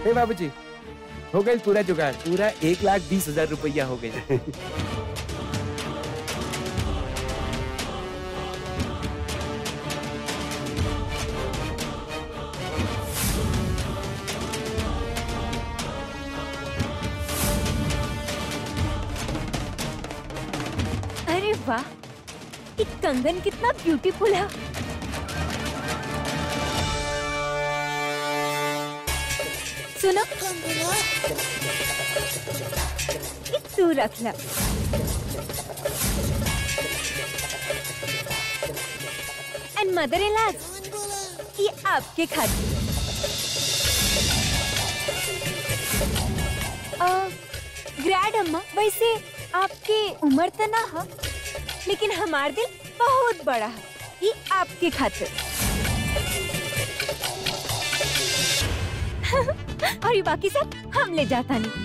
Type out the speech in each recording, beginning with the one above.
ए बाबूजी हो गई पूरा जुगाड़ पूरा एक लाख बीस हजार रुपया हो गई अरे वाह ये कंगन कितना ब्यूटीफुल है सुनो ये तू रख ला एंड मदर इन ये आपके खातिर ग्रैड अम्मा वैसे आपके उम्र तो ना है लेकिन हमार दिल बहुत बड़ा है ये आपके खातिर और ये बाकी सब हम ले जाता नहीं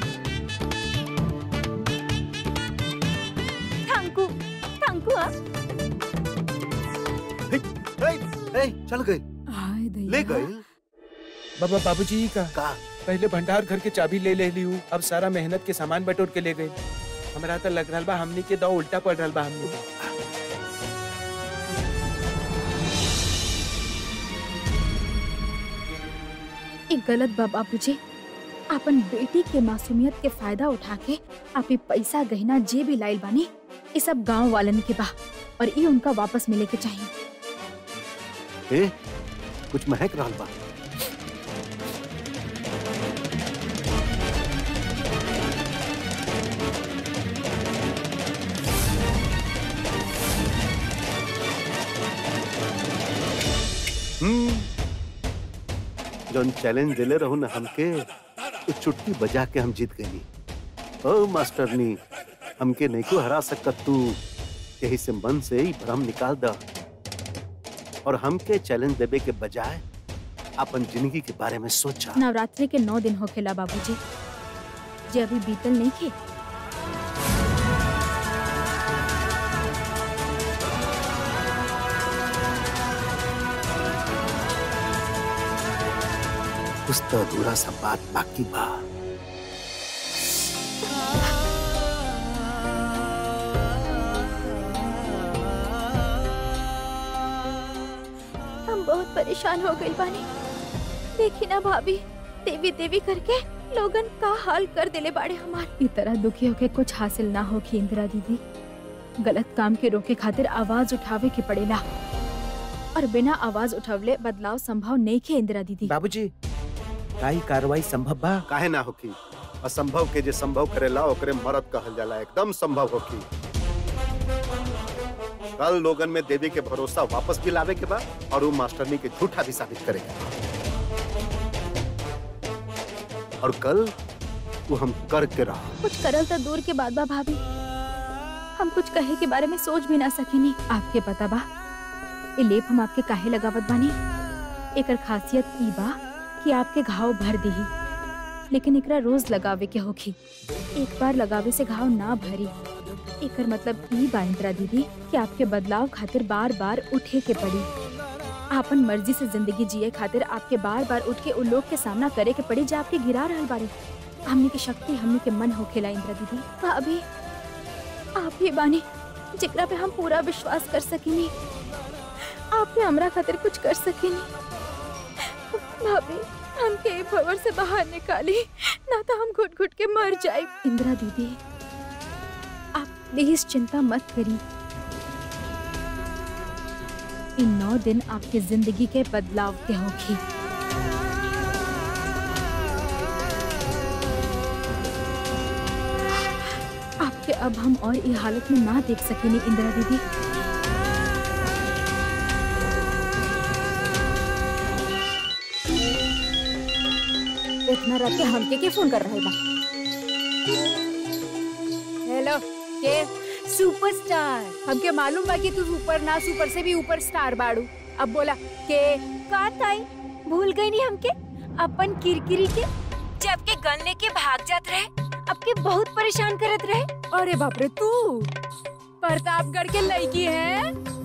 थैंकू थैंकू हाँ ए, ए, चल गई ले गई बाबा बाबूजी का का पहले भंडार घर के चाबी ले ले ली हूँ अब सारा मेहनत के सामान बटोर के ले गए हमरा तो लग रहा बा हमनी के दो उल्टा पड़ रहा बा हमनी के। एक गलत बा बाबूजी अपन बेटी के मासूमियत के फायदा उठा के आप ई पैसा गहना जे भी लाइल बानी ये सब गांव वालन के बा और ये उनका वापस मिले के चाहिए ए, कुछ महक रहल बा हम्म, जौन चैलेंज दिले रहू ना हमके तो चुटकी बजा के हम जीत गई ओ मास्टरनी हमके नहीं को हरा सकत तू यही से मन से ही भ्रम निकाल द और हमके चैलेंज देवे के बजाय अपन जिंदगी के बारे में सोचा नवरात्रि के नौ दिन होखेला बाबूजी जे अभी बीतल नहीं खे कुछ तो अधूरा सा बात बाकी बा हम बहुत परेशान हो गई बानी देखी ना भाभी देवी देवी करके लोगन का हाल कर दिले बाड़े हमार ई तरह दुखी होके कुछ हासिल ना होगी इंदिरा दीदी गलत काम के रोके खातिर आवाज उठावे के पड़ेला और बिना आवाज उठवले बदलाव संभव नहीं के इंदिरा दीदी बाबूजी काई कार्रवाई संभव बा काहे ना होकी असंभव के जे संभव करेला ओकरे मरद कहल जाला एकदम संभव होकी कल लोगन में देवी के भरोसा वापस भी लावे के बा और वो मास्टरनी के झूठा भी साबित करेगा और कल वो हम कर के रहा कुछ करल तो दूर के बाद बा भाभी हम कुछ कहे के बारे में सोच भी ना सकेनी आपके पता बा ये लेप हम आपके काहे लगावत बानी एकर खासियत ई बा कि आपके घाव भर दही लेकिन एकरा रोज लगावे के होखी एक बार लगावे से घाव ना भरी एकर मतलब ई बा इंदिरा दीदी कि आपके बदलाव खातिर बार बार उठे के पड़ी आपन मर्जी से जिंदगी जिए खातिर आपके बार बार उठ के उन लोग के सामना करे के पड़ी जो आपके गिरा रहल बारे हमने की शक्ति हमने के मन होखेला इंदिरा दीदी भाभी आप ही बानी जिकरा पे हम पूरा विश्वास कर सकेनी आप भी हमरा खातिर कुछ कर सकेनी भाभी हमके ए भवर से बाहर निकाली ना तो हम घुट घुट के मर जाए इंदिरा दीदी आप प्लीज चिंता मत करी इन नौ दिन आपके जिंदगी के बदलाव के होगी आपके अब हम और ये हालत में ना देख सकेंगे इंदिरा दीदी इतना रात के हमके के फोन कर रहा बा हेलो के सुपरस्टार हमके मालूम बा कि तू सुपर ना सुपर से भी ऊपर स्टार बाड़ू अब बोला के का ताई भूल गई नहीं हमके अपन किरकिरी के जब के गन लेके भाग जात रहे आपके बहुत परेशान करत रहे अरे बाप रे तू प्रतापगढ़ के लड़की है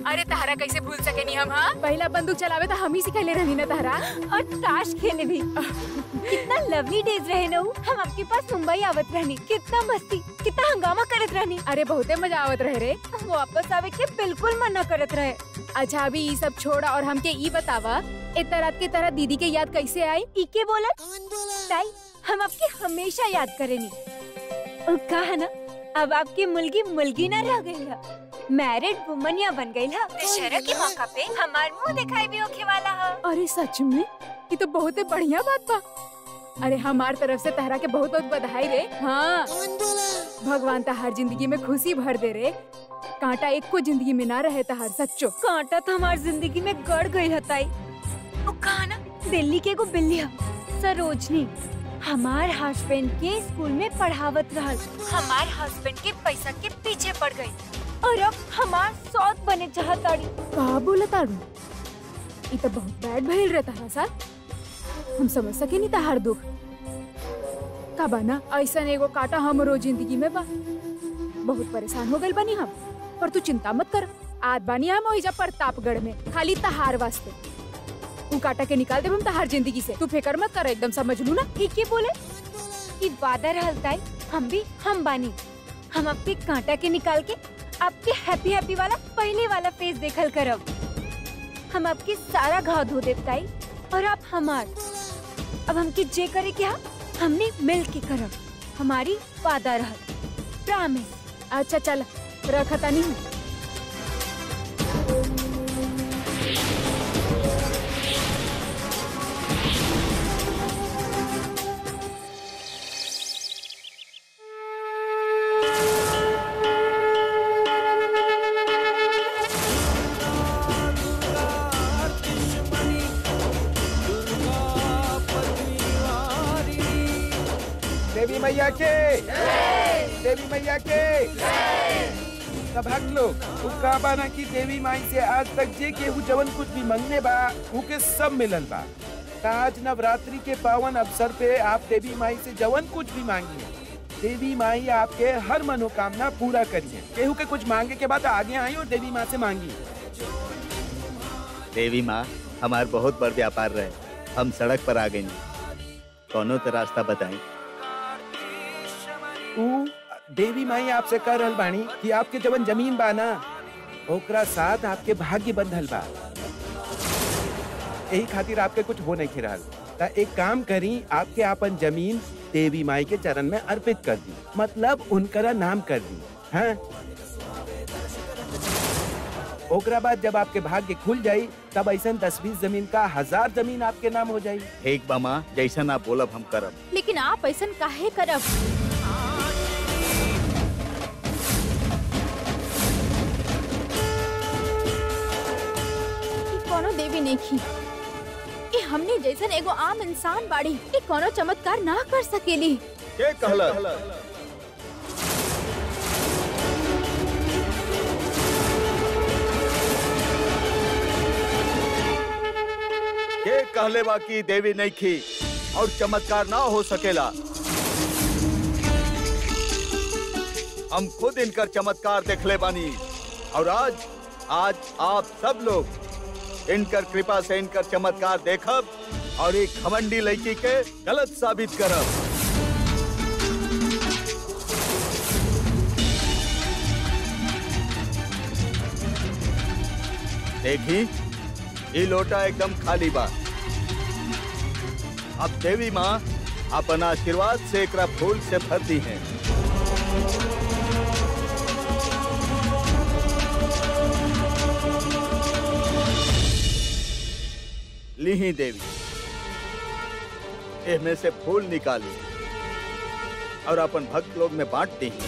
अरे तहरा कैसे भूल सके नहीं हम हाँ पहला बंदूक चलावे तो हम ही सिखले रहनी ना तहरा और ताश खेले भी कितना लवली डेज रहे ना उ। हम आपके पास मुंबई आवत रहनी कितना मस्ती कितना हंगामा करत रहनी अरे बहुते मजा आवत रहे रे वापस आवे के बिल्कुल मना करत रहे अच्छा अभी ये सब छोड़ा और हमके ई बतावा इतना रात के तरह दीदी के याद कैसे आई इके बोला ताई हम आपके हमेशा याद करेनी और कहा ना अब आपकी मुलगी मुलगी ना रह गई है मैरिड वुमन या बन गई है दशहरा के मौका पे हमार मुंह दिखाई भी होखे वाला है अरे सच में ये तो बहुत बढ़िया बात बा अरे हमार तरफ से तहरा के बहुत बहुत बधाई रे हाँ भगवान तहार जिंदगी में खुशी भर दे रे कांटा एक को जिंदगी में ना रहे तहार सच्चो कांटा तो हमार जिंदगी में गड़ गई है ताई वो कहा ना दिल्ली के एगो बिल्ली है सरोजनी हमार हस्बैंड के स्कूल में पढ़ावत रहल हमार हस्बैंड के पैसा के पीछे पड़ गई और अब हमार सौत बने चाहताड़ी का बोला तारू ये तो बहुत बैड भइल रहे तहरा साथ हम समझ सके नहीं तहार दुख का बना ऐसा एगो काटा हमरो जिंदगी में बा बहुत परेशान हो गइल बनी हम पर तू चिंता मत कर आज बानी हम ओइजा प्रतापगढ़ में खाली तहार वास्ते तू काटा के निकाल दे हम तहार जिंदगी से तू फिकर मत कर एकदम समझ लू ना ठीक है बोले कि वादा रहल ताई हम भी हम बानी हम आपके कांटा के निकाल के आपके हैप्पी हैप्पी वाला पहले वाला फेस देखल करब हम आपके सारा घाव धो देव ताई और आप हमार अब हमके जे करे क्या हमने मिल के करब हमारी वादा रहल प्रॉमिस अच्छा चल रखता नहीं देवी मैया के देवी मैया के सब भक्त लोग उ का बाना की देवी माई से आज तक जे केहू जवन कुछ भी मंगने बा उके सब मिलल बा त आज नवरात्रि के पावन अवसर पे आप देवी माई से जवन कुछ भी मांगिए देवी माई आपके हर मनोकामना पूरा करिए केहू के कुछ मांगे के बाद आगे आई और देवी माँ से मांगी देवी माँ हमार बहुत बड़ व्यापार रहे हम सड़क पर आ गई कौनो तो रास्ता बताई उ देवी माई आपसे कह रहल बानी कि आपके जवन जमीन बा ना ओकरा साथ आपके भाग्य बंधल बा यही खातिर आपके कुछ हो नहीं रहल त एक काम करी आपके आपन जमीन देवी माई के चरण में अर्पित कर दी मतलब उनकरा नाम कर दी हाँ ओकरा बाद जब आपके भाग्य खुल जाई तब ऐसा दस बीस जमीन का हजार जमीन आपके नाम हो जाई ठीक बा माँ जैसन आप बोलब हम करब लेकिन आप ऐसा काहे करब ई कोनो देवी नेखी ई हमने जैसन एगो आम इंसान बाड़ी ई कोनो चमत्कार ना कर सकेली के कहला के कहले बा की देवी नहीं खी और चमत्कार ना हो सकेला हम खुद इनकर चमत्कार देखले बानी और आज आज आप सब लोग इनकर कृपा से इनकर चमत्कार देखब और एक घमंडी लड़की के गलत साबित करब देखी ये लोटा एकदम खाली बा अब देवी माँ अपन आशीर्वाद से एकरा फूल से भरती हैं लीही देवी इसमें से फूल निकाली और अपन भक्त लोग में बांट दी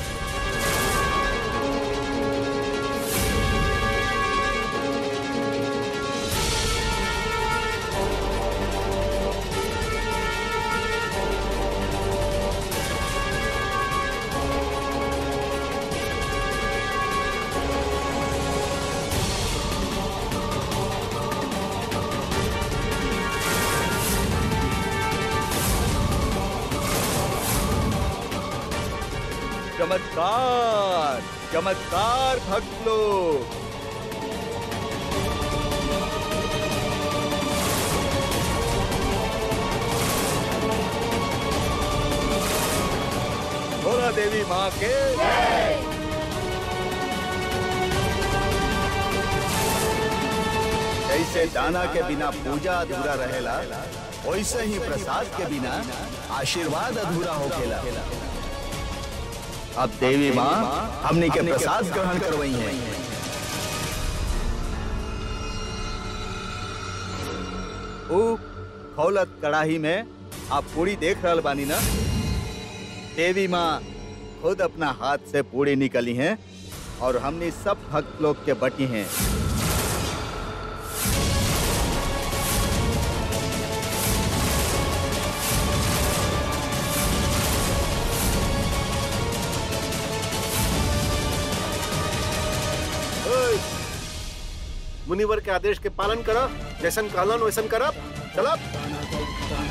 चमत्कार चमत्कार भक्त लोग देवी माँ के जैसे दाना के बिना पूजा अधूरा रहेला वैसे ही प्रसाद के बिना आशीर्वाद अधूरा होखेला अब देवी माँ हमने के प्रसाद ग्रहण करवई है ऊ खौलत कड़ाही में आप पूरी देख रहल बानी ना देवी माँ खुद अपना हाथ से पूरी निकली हैं और हमने सब भक्त लोग के बटी हैं ओए, मुनिवर के आदेश के पालन करा जैसन कहलन वैसन करब चलब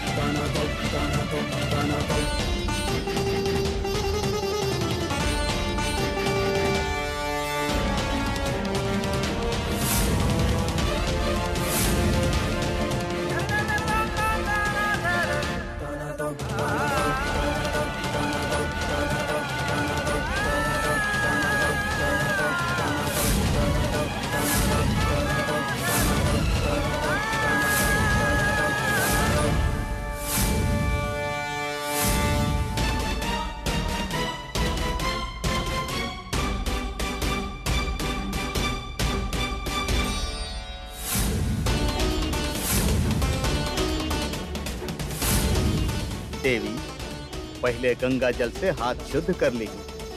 देवी पहले गंगा जल से हाथ शुद्ध कर ली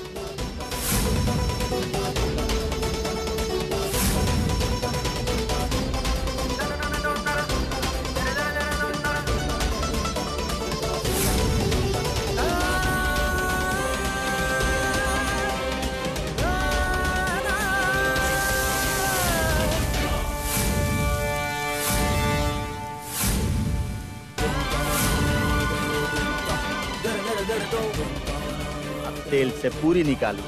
अब तेल से पूरी निकाली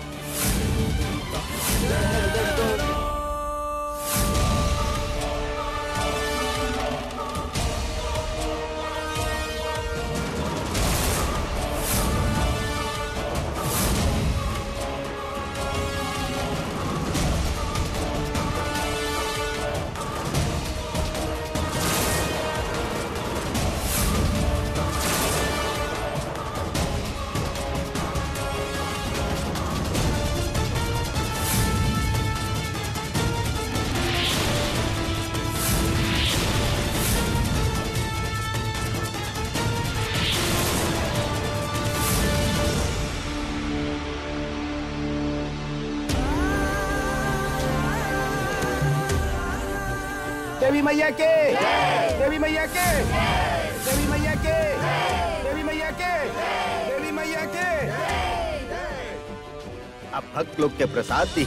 देवी मैया के देवी मैया के देवी मैया के देवी मैया के देवी मैया के अब भक्त लोग के प्रसाद दी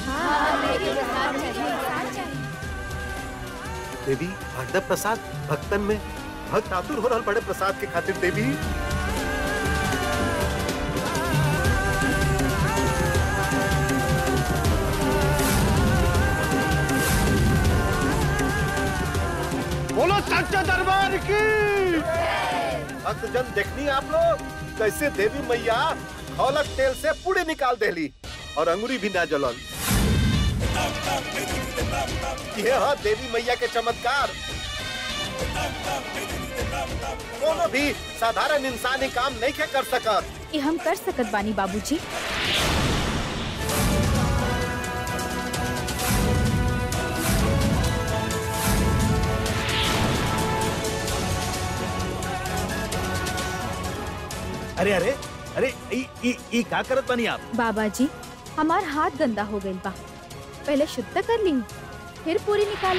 देवी भगद प्रसाद भक्तन में भक्त आतुर हो रहल बड़े प्रसाद के खातिर देवी बोलो सच्चा दरबार की भक्तजन देखनी आप लोग कैसे देवी मैया खौलक तेल से पूरी निकाल देली और अंगुरी भी ना जलन ये है देवी मैया के चमत्कार कोनो भी साधारण इंसान ही काम नहीं के कर सकत ये हम कर सकत बानी बाबूजी अरे अरे अरे ई ई ई का करत बनी आप बाबा जी हमार हाथ गंदा हो गइल बा पहले शुद्ध कर ली फिर पूरी निकाला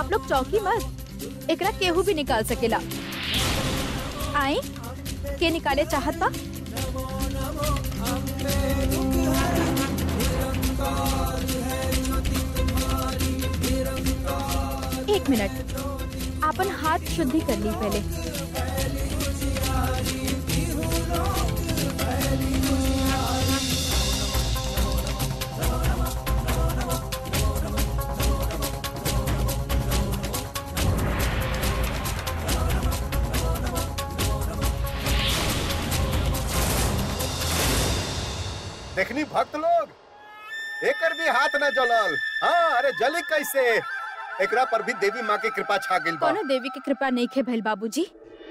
आप लोग चौकी मत एकरा केहू भी निकाल सकेला आई के निकाले चाहत बा एक मिनट अपन हाथ शुद्धि कर ली पहले देखनी भक्त लोग एकर भी हाथ न जलल हाँ अरे जली कैसे एकरा पर भी देवी माँ की कृपा छा गइल बा कोनो देवी की कृपा नहीं खे भइल बाबूजी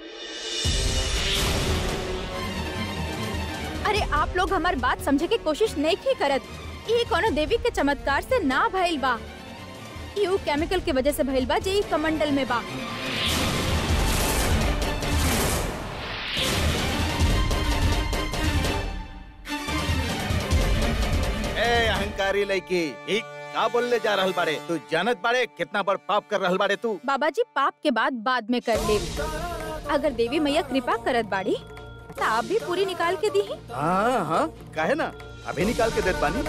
अरे आप लोग हमार बात समझे की कोशिश नहीं की करत ये कोनो देवी के चमत्कार से ना भइल बा यू केमिकल के वजह से भइल बा जे ई कमंडल में बा ए अहंकारी लड़की ई का बोलले जा रहल बाड़े तू जानत बाड़े कितना बड़ पाप कर रहल बाड़े तू बाबा जी पाप के बाद बाद में कर ले अगर देवी मैया कृपा करत बाड़ी तो आप भी पूरी निकाल के दी हाँ हाँ काहे ना अभी निकाल के देत बानी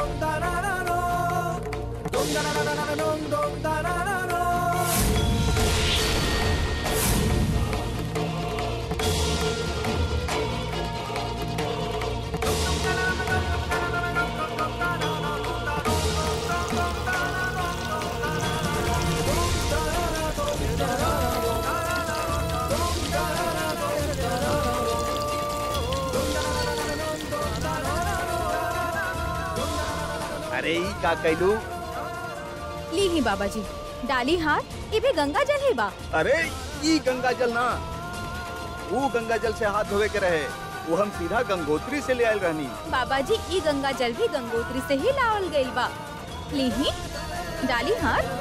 अरे ई का कैलू ली ही बाबा जी डाली हाथ ये भी गंगा जल ही बा अरे ई गंगा जल ना वो गंगा जल से हाथ धोवे के रहे वो हम सीधा गंगोत्री से ले आयल रहनी बाबा जी ई गंगा जल भी गंगोत्री से ही लावल गइल बा ली ही डाली हाथ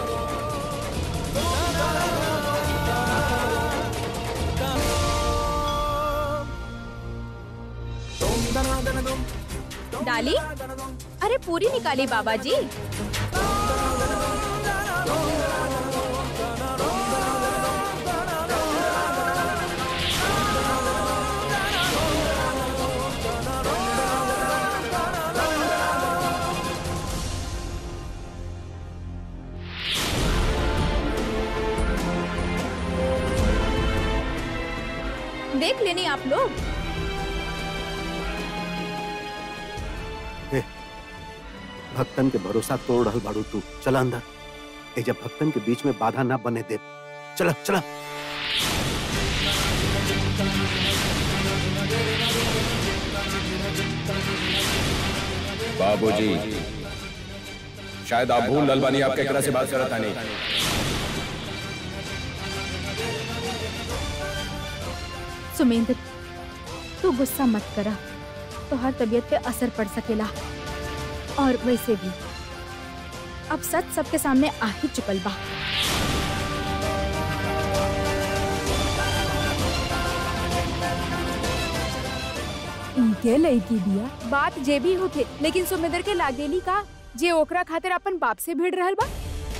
डाली अरे पूरी निकाली बाबा जी देख लेनी आप लोग भक्तन के भरोसा तोड़ रहल बाड़ू तू चला अंदर ए जब भक्तन के बीच में बाधा ना बने दे चला चला बाबूजी शायद आप भूल ललबानी आपके तरह से बात करता नहीं सुमेंद्र तू गुस्सा मत करा तो हर तबीयत पे असर पड़ सकेला और वैसे भी अब सच सबके सामने आ ही चुकल बा इनके लड़की दिया बात जे भी होके लेकिन सुमिंदर के लागेली का जे ओकरा खातिर अपन बाप से भिड़ रहल बा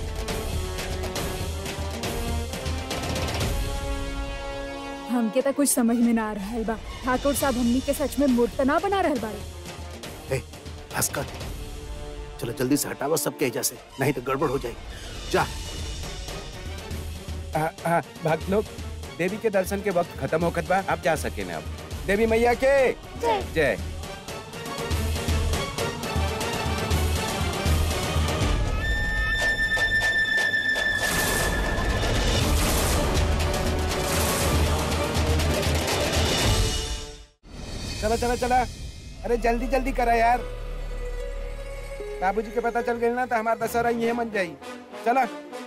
हमके तो कुछ समझ में ना आ रहल बा ठाकुर साहब हमनी के सच में मूर्त ना बना रहल बाड़े ए भास्कर चलो जल्दी से हटावा सबके एजा से नहीं तो गड़बड़ हो जाएगी जा आ, आ, भक्त लोग देवी के दर्शन के वक्त खत्म होकर बा आप जा सके ना अब देवी मैया के जय। जय चला चला चला अरे जल्दी जल्दी करा यार बाबूजी के पता चल गई ना तो हमारा दशहरा ये मन जाई चला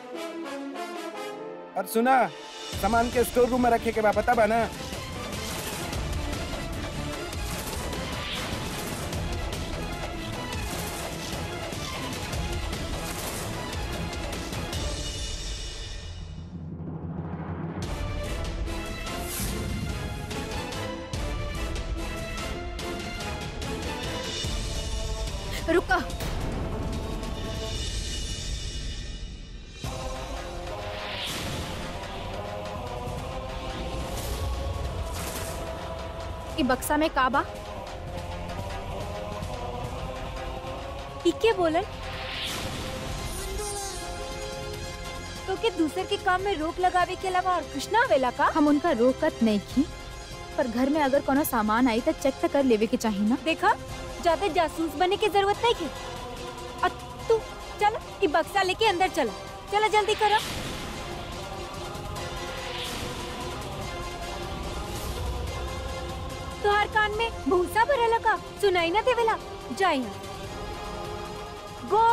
और सुना सामान के स्टोर रूम में रखे के बा पता बा ना रुका ई बक्सा में का बा इके बोलन तो के दूसर के काम में रोक लगावे के अलावा और कुछ ना आवेला का हम उनका रोकत नहीं की पर घर में अगर कोनो सामान आई तो चेक तो कर लेवे के चाहिए ना देखा ज्यादा जासूस बने की जरूरत नहीं की और तू चल ई बक्सा लेके अंदर चला चला जल्दी करो तोहार कान में भूसा भरला का सुनाई ना देवेला जाई गो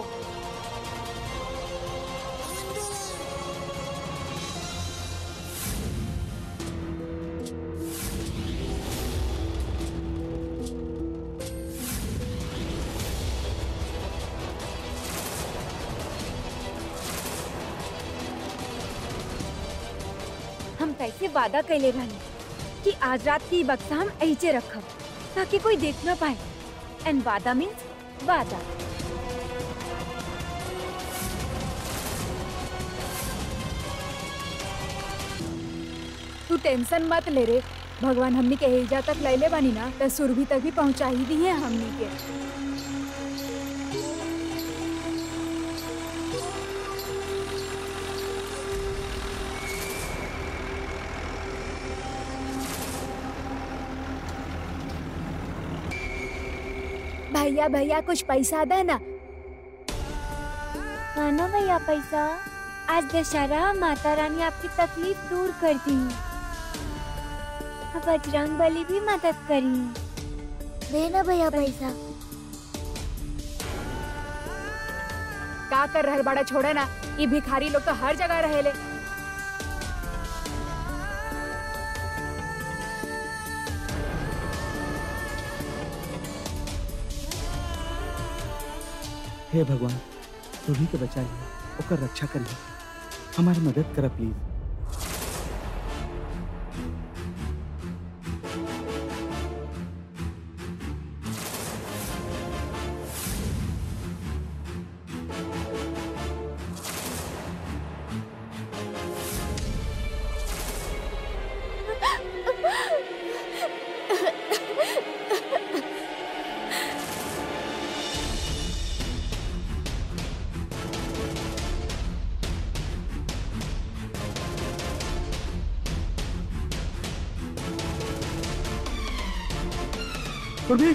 हम कैसे वादा कैले रहनी कि आज रात की बक्सा हम ऐसे रखब ताकि कोई देख ना पाए एंड वादा मीन्स वादा तू टेंशन मत ले रे भगवान हमनी के एजा तक लैले बानी ना त सुरभि तक भी पहुंचा ही दी है हमनी के भैया भैया कुछ पैसा दे ना मानो भैया पैसा आज दशहरा माता रानी आपकी तकलीफ दूर कर दी अब बजरंग बली भी मदद करी देना भैया पैसा का कर रहल बड़ा छोड़े ना ये भिखारी लोग तो हर जगह रहेले हे भगवान सुरभि के बचा लिया ओकर रक्षा करिए हमारी मदद करा प्लीज सुरभि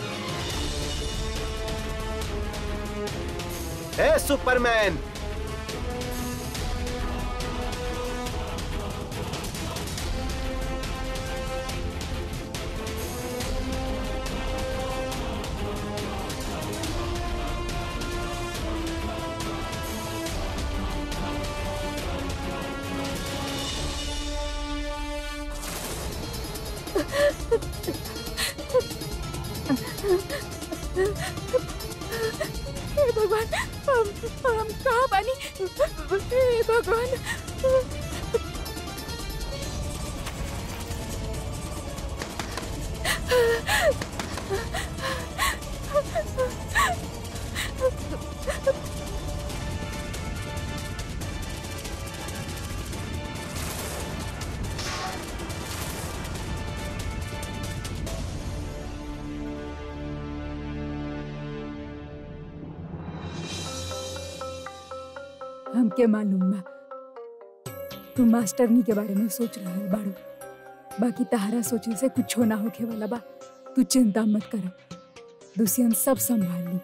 ए सुपरमैन हे भगवान हम हम कहाँ बानी हे भगवान हमके मालूम बा तू मास्टरनी के बारे में सोच रहल बाड़ू बाकी तहारा सोचे से कुछ ना होखे वाला बा तू चिंता मत कर दुष्यंत सब संभाल ली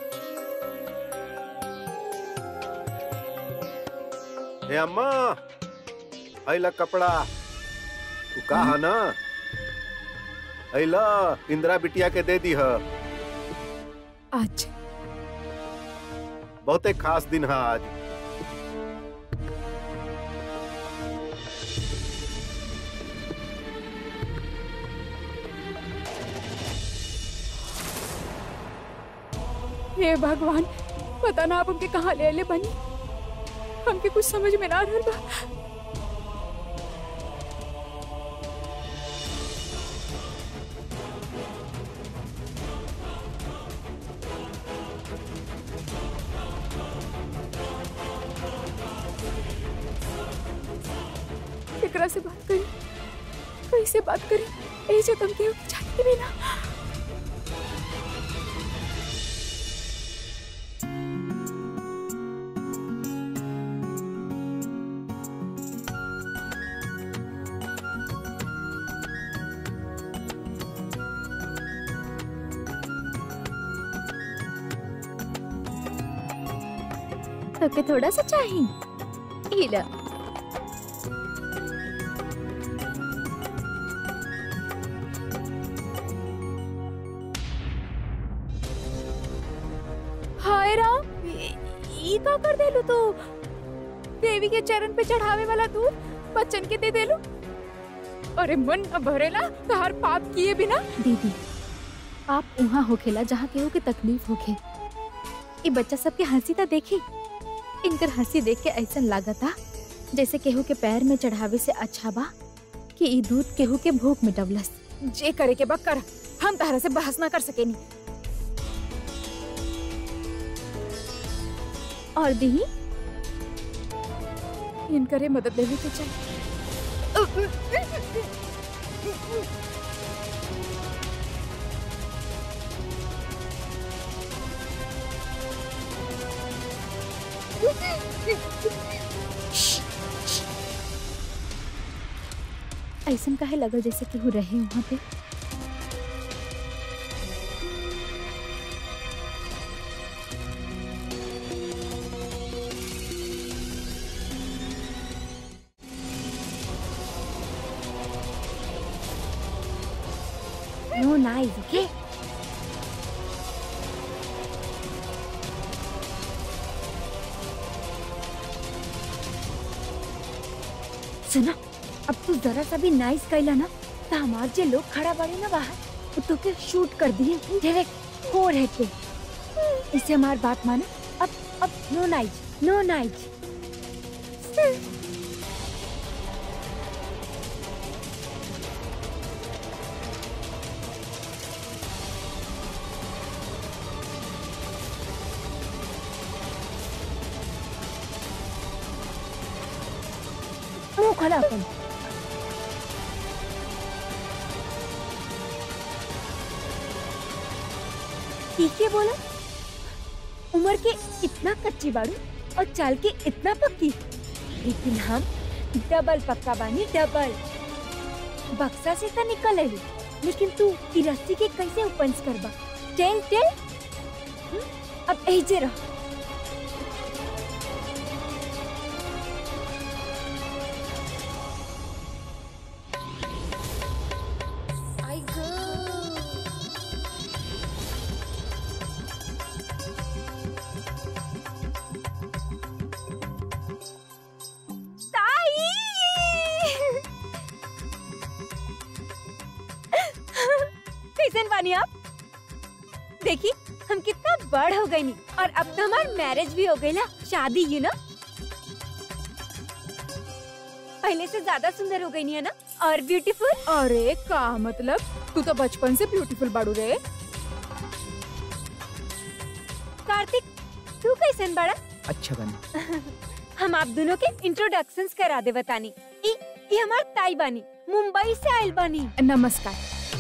हे अम्मा अइला कपड़ा तू कहा ना अइला इंदिरा बिटिया के दे दी है आज बहुते खास दिन है आज हे भगवान पता ना आप हमके कहाँ ले ले बनी हमके कुछ समझ में ना रहल बा एकरा से बात करी कैसे बात करी ए जो तुम केहू के चाहती भी ना तोके थोड़ा सा चाहिए इला हाय राम ई ई का कर देलू तू देवी के चरण पे चढ़ावे वाला दूध बच्चन के दे देलू अरे मन न भरेला तहार पाप किए बिना दीदी आप वहाँ होखेला जहाँ केहू के तकलीफ होखे ये बच्चा सबके हंसी ता देखी इनकर हंसी देख के ऐसा लागता जैसे केहू के पैर में चढ़ावे से अच्छा बा कि ई दूध केहू के भूख मिटवलस जे करे के बा कर हम तहरा से बहस ना कर सकेनी और दी इनकरे मदद लेवे के चाहिए ऐसा काहे लगल जैसे केहू रहे वहाँ पे No, nice, okay? सुना अब तू जरा सा भी नाइस कैला ना तो हमार जे लोग खड़ा बड़े ना बाहर वो तो के शूट कर दिए डायरेक्ट हो रहे पे इससे हमार बात माना अब अब नो नाइज नो नाइज मुंह खोला अपन ठीक है बोला उम्र के इतना कच्ची बाड़ू और चाल के इतना पक्की लेकिन हम डबल पक्का बानी डबल बक्सा से तो निकल आई लेकिन तू ई रस्सी के कैसे उपंस करबा टेल टेल हम्म, अब ऐजे रह कैसन बानी आप देखी हम कितना बड़ हो गई नी और अब तो हमार मैरिज भी हो गई ना शादी यू नो पहले से ज्यादा सुंदर हो गई नी है ना और ब्यूटीफुल अरे का मतलब तू तो बचपन से ब्यूटीफुल बाड़ू रे कार्तिक तू कैसन बड़ा अच्छा बनी हम आप दोनों के इंट्रोडक्शंस करा दे बतानी ई ई हमार ताई बानी मुंबई से आइल बानी नमस्कार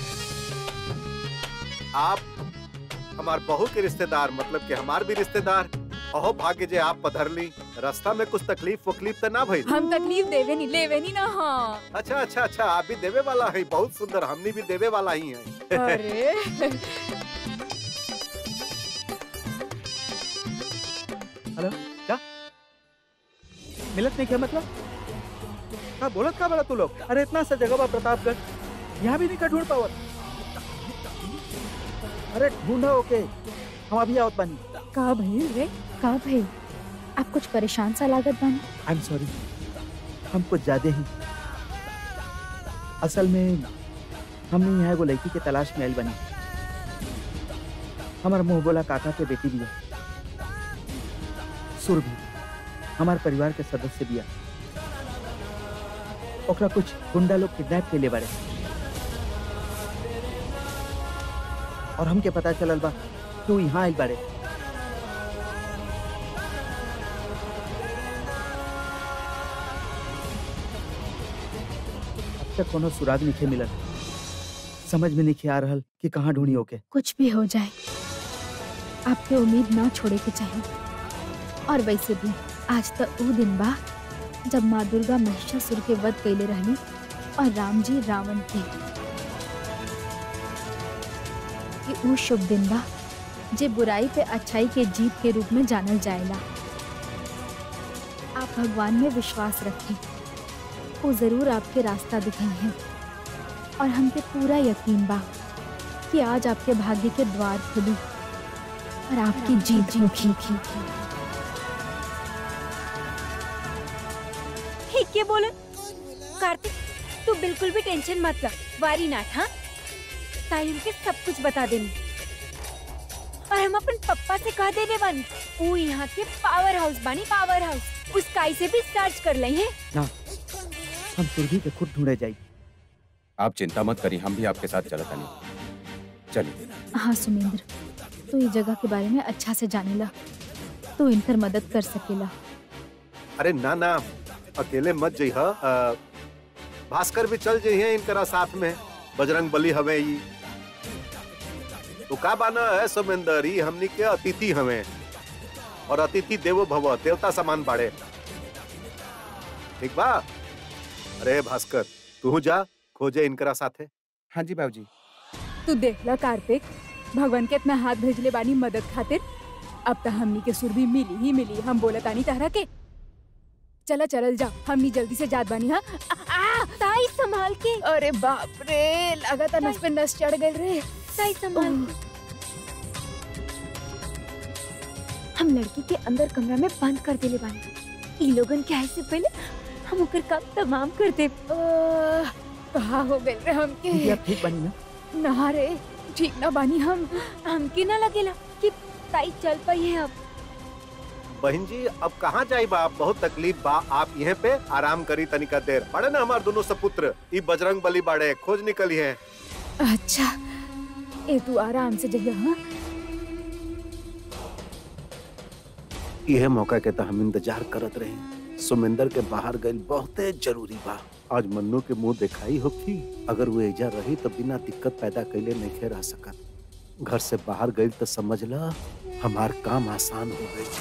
आप हमार बहू के रिश्तेदार मतलब कि हमार भी रिश्तेदार अहो भाग्य जे आप पधरली रास्ता में कुछ तकलीफ वकलीफ तो ना भइल हम तकलीफ देवे नहीं लेवे नहीं ना हाँ अच्छा अच्छा अच्छा आप भी देवे वाला है बहुत सुंदर हमनी भी देवे वाला ही है अरे मिलत नहीं क्या मतलब का बोलत का बड़ा तू लोग अरे इतना सा जगह बा प्रतापगढ़ यहाँ भी नहीं का ढूंढ पावत अरे ढूंढा ओके हम अभी आवत बानी का भइल रे का भाई आप कुछ परेशान सा लागत बानी आई एम सॉरी हम कुछ ज्यादा ही असल में हमने यहाँ एगो लड़की के तलाश में आइल बनी हमार मुंह बोला काका के बेटी बिया सुरभि हमार परिवार के सदस्य बिया ओकरा कुछ गुंडा लोग किडनैप के लिए बारे और हमके पता चलल बा तू यहाँ आइल बारे अब तक कोनो सुराग नहीं मिलल समझ में नहीं आ रहल कि कहाँ ढूंढी ओके कुछ भी हो जाए आपके उम्मीद ना छोड़े के चाहिए और वैसे भी आज तक वो दिन बा जब माँ दुर्गा महिषासुर के वध कैले रहली और राम जी रावण के ये वो शुभ दिन बा जे बुराई पे अच्छाई के जीत के रूप में जानल जाएला आप भगवान में विश्वास रखें वो जरूर आपके रास्ता दिखाई और हमके पूरा यकीन बा कि आज आपके भाग्य के द्वार खुली और आपकी जीत होगी ठीक है बोलन कार्तिक तू बिल्कुल भी टेंशन मत ला वारी नाथ हाँ ताई हमके सब कुछ बता देनी और हम अपन पप्पा से कह देने बानी वो यहाँ के पावर हाउस बानी पावर हाउस उस काई से भी सर्च कर ले हैं हम सुरभि के खुद ढूंढे जाई आप चिंता मत करिए हम भी आपके साथ चलता नहीं चलिए हाँ सुमेंद्र तू ये जगह के बारे में अच्छा से जानेला तू इनकर मदद कर सकेला अरे ना ना अकेले मत जइह अ, भास्कर भी चल जइहे इनकरा साथ में बजरंग बली हवे ई तो का बाना है सुमेंदर ई हमनी के अतिथि हवे और अतिथि देवो भव देवता समान बाड़े ठीक बा अरे भास्कर तू जा खोजे इनकरा साथे हाँ जी बाबूजी तू देखला कार्तिक भगवान के इतना हाथ भेजले बानी मदद खातिर अब तो हमनी के सुर भी मिली ही मिली हम बोला तानी तहरा के चला चलल जा हमनी जल्दी से जात बानी हाँ आ, आ, ताई संभाल के अरे बाप रे लगा नस पे नस चढ़ गए रे ताई संभाल के हम लड़की के अंदर कमरा में बंद कर देले बानी ई लोगन के आए से पहले हम ओकर काम तमाम कर दे आह, कहाँ हो गए रे हमके दीदी आप ठीक बनी ना ना रे ठीक ना बानी हम हमके ना लगेला कि ताई चल पाई है अब बहन जी अब कहाँ जाई बा बहुत तकलीफ बा आप यहाँ पे आराम करी तनिका देर बड़े ना हमार दोनों सपुत्र ई बजरंग बली बाड़े खोज निकली है अच्छा ए तू आराम से जगह हाँ यह मौका के तो हम इंतजार करत रहे सुमेंदर के बाहर गई बहुते जरूरी बा आज मन्नू के मुंह दिखाई होखी अगर वो एजा रही तो बिना दिक्कत पैदा कैले नहीं रह सकत घर से बाहर गई तो समझ ला हमार काम आसान हो गई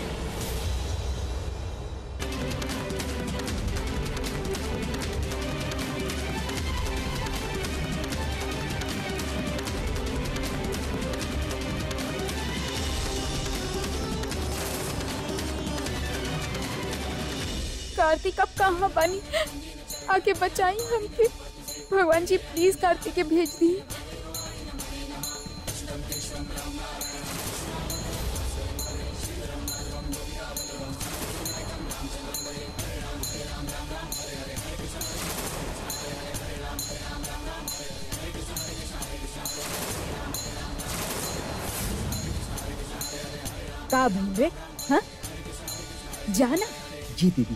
कार्तिक अब कहाँ बानी आके बचाई हमके भगवान जी प्लीज कार्तिक के भेज दी का भइल रे हाँ जाना जी दीदी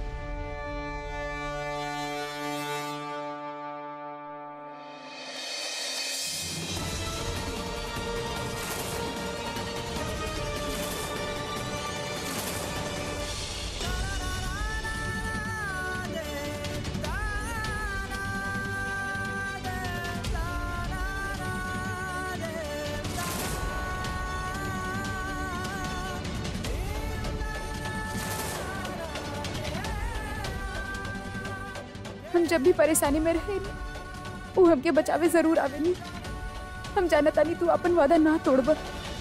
हम जब भी परेशानी में रहे वो हमके बचावे जरूर आवेनी हम जाना तानी तू अपन वादा ना तोड़ब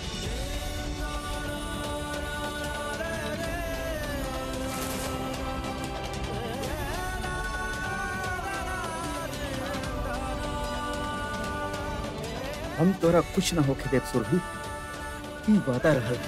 हम तोरा कुछ ना होके देव सुरभि ई वादा रहल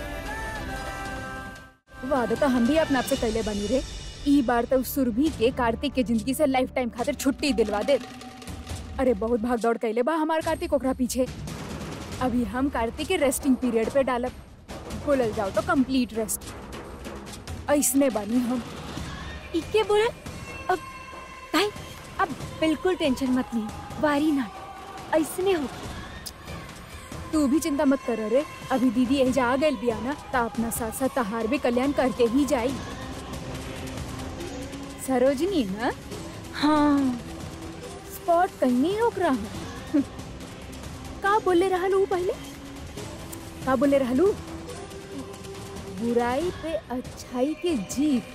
वादा तो हम भी अपने आप से कैले बनी रे ई बार तो सुरभि के कार्तिक के जिंदगी से लाइफ टाइम खातिर छुट्टी दिलवा दे अरे बहुत भाग दौड़ कैले बा हमार कार्तिक ओकरा पीछे अभी हम कार्तिक के रेस्टिंग पीरियड पे डालब बोलल जाओ तो कंप्लीट रेस्ट ऐसने बनी हम इके बोला अब ताई अब बिल्कुल टेंशन मत ली वारी ना ऐसने होगी तू भी चिंता मत कर रे अभी दीदी एजा आ गई बिया ना ता अपना साथ साथ तहार भी कल्याण करके ही जाई सरोजनी ना हाँ स्पॉट कहीं नहीं रोक रहा हूँ का बोले रहलू पहले का बोले रहलू बुराई पे अच्छाई के जीत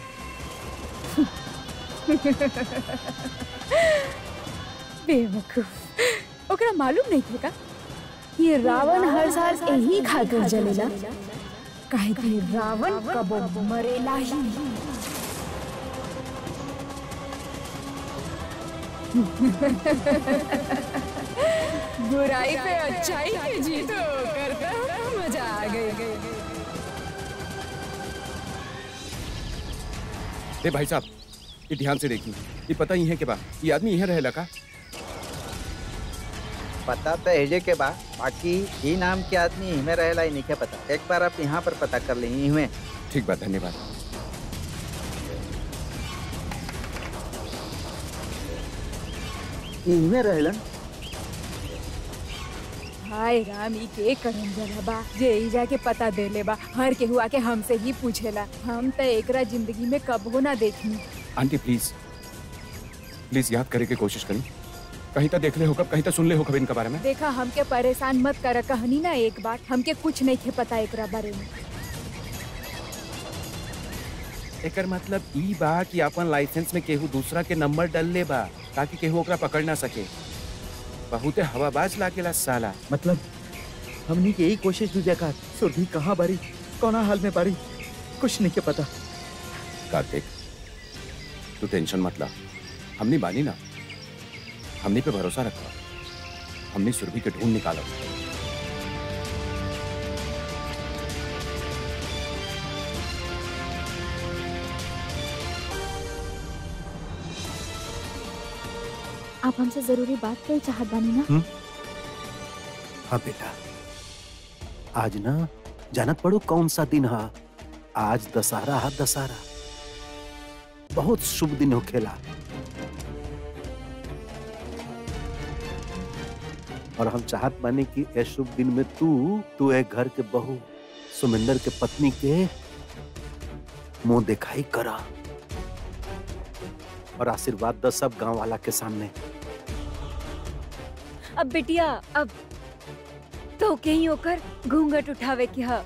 बेवकूफ ओकरा मालूम नहीं थे का ये रावण हर साल यही खाकर जलेला काहे कि रावण कबो मरेला ही बुराई पे अच्छाई की जीत करता मजा आ गई ए भाई साहब ये ध्यान से देखिए ये पता ही है कि बा ये आदमी यहाँ रहेला का पता तो हेजे के बा बाकी ई नाम के आदमी इमे रहेला ही नहीं के पता एक बार आप यहाँ पर पता कर ली इमे ठीक बात धन्यवाद इमे रहेलन हाय राम ई के करम जरा बा जे ई जाके पता दे ले बा हर केहू आके हमसे ही पूछेला हम तो एकरा जिंदगी में कबो ना देखनी आंटी प्लीज प्लीज याद करे की कोशिश करी कहीं तो देख ले हो कब कहीं तो सुन ले हो कब इनके बारे में देखा हमके परेशान मत कर कहनी ना एक बार हमके कुछ नहीं थे पता एकरा बारे में एकर मतलब ई बा कि अपन लाइसेंस में केहू दूसरा के नंबर डल ले बा ताकि केहू ओकरा पकड़ ना सके बहुते हवाबाज लागेला साला मतलब हमनी के यही कोशिश भी देखा सुरभि कहाँ बारी कौना हाल में बारी कुछ नहीं के पता कार्तिक तू टेंशन मत ला हमने बानी ना हमने पे भरोसा रखा हमने सुरभि के ढूंढ निकाला आप हमसे जरूरी बात कर चाहत बानी ना हाँ बेटा आज ना जानत पड़ो कौन सा दिन है आज दशहरा है दशहरा बहुत शुभ दिन हो खेला और हम चाहत बानी कि ए शुभ दिन में तू तू एक घर के बहू सुमिंदर के पत्नी के मुंह दिखाई करा और आशीर्वाद द सब गांव वाला के सामने अब बिटिया अब तो कहीं होकर घूंघट उठावे के ह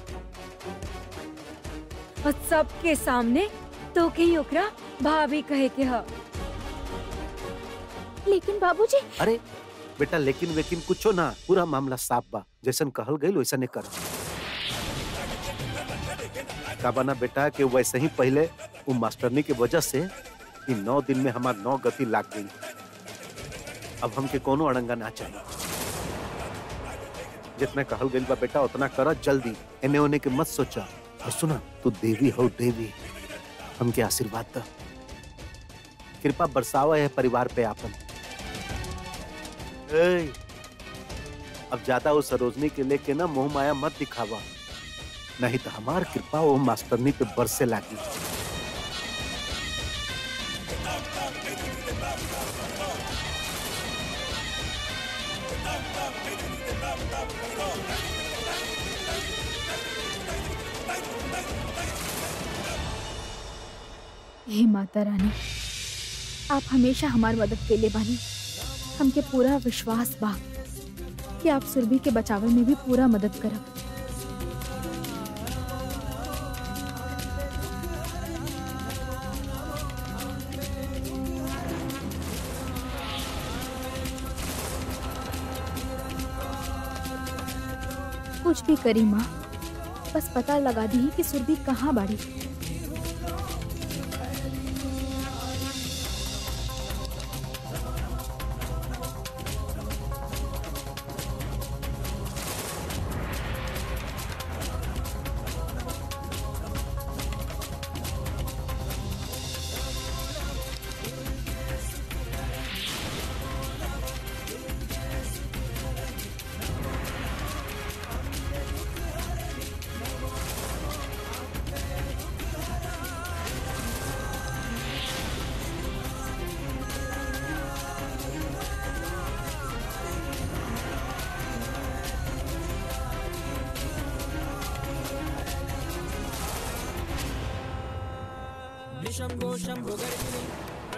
और सबके सामने तो कहीं ओकरा भाभी कहे के ह लेकिन बाबूजी अरे बेटा लेकिन वेकिन कुछो ना पूरा मामला साफ बा जैसन कहल गई वैसा नहीं कर का बना बेटा कि वैसे ही पहले वो मास्टरनी के वजह से इन नौ दिन में हमार नौ गति लाग गई अब हमके कोनो अड़ंगा ना चाहिए जितना कहल गई बा बेटा उतना कर जल्दी एने ओने के मत सोचा और सुना तू देवी हो देवी हमके आशीर्वाद द कृपा बरसावा है परिवार पे आपन ए, अब ज्यादा वो सरोजनी के लेके ना मोह माया मत दिखावा नहीं तो हमार कृपा वो मास्टरनी पे बरसे लागी हे माता रानी आप हमेशा हमार मदद के लिए बानी हमके पूरा विश्वास बा कि आप सुरभि के बचावे में भी पूरा मदद करब कुछ भी करी माँ बस पता लगा दी कि सुरभि कहाँ बाड़ी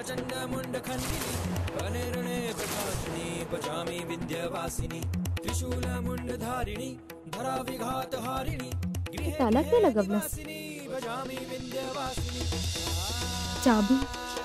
ताला के लगवलस चाबी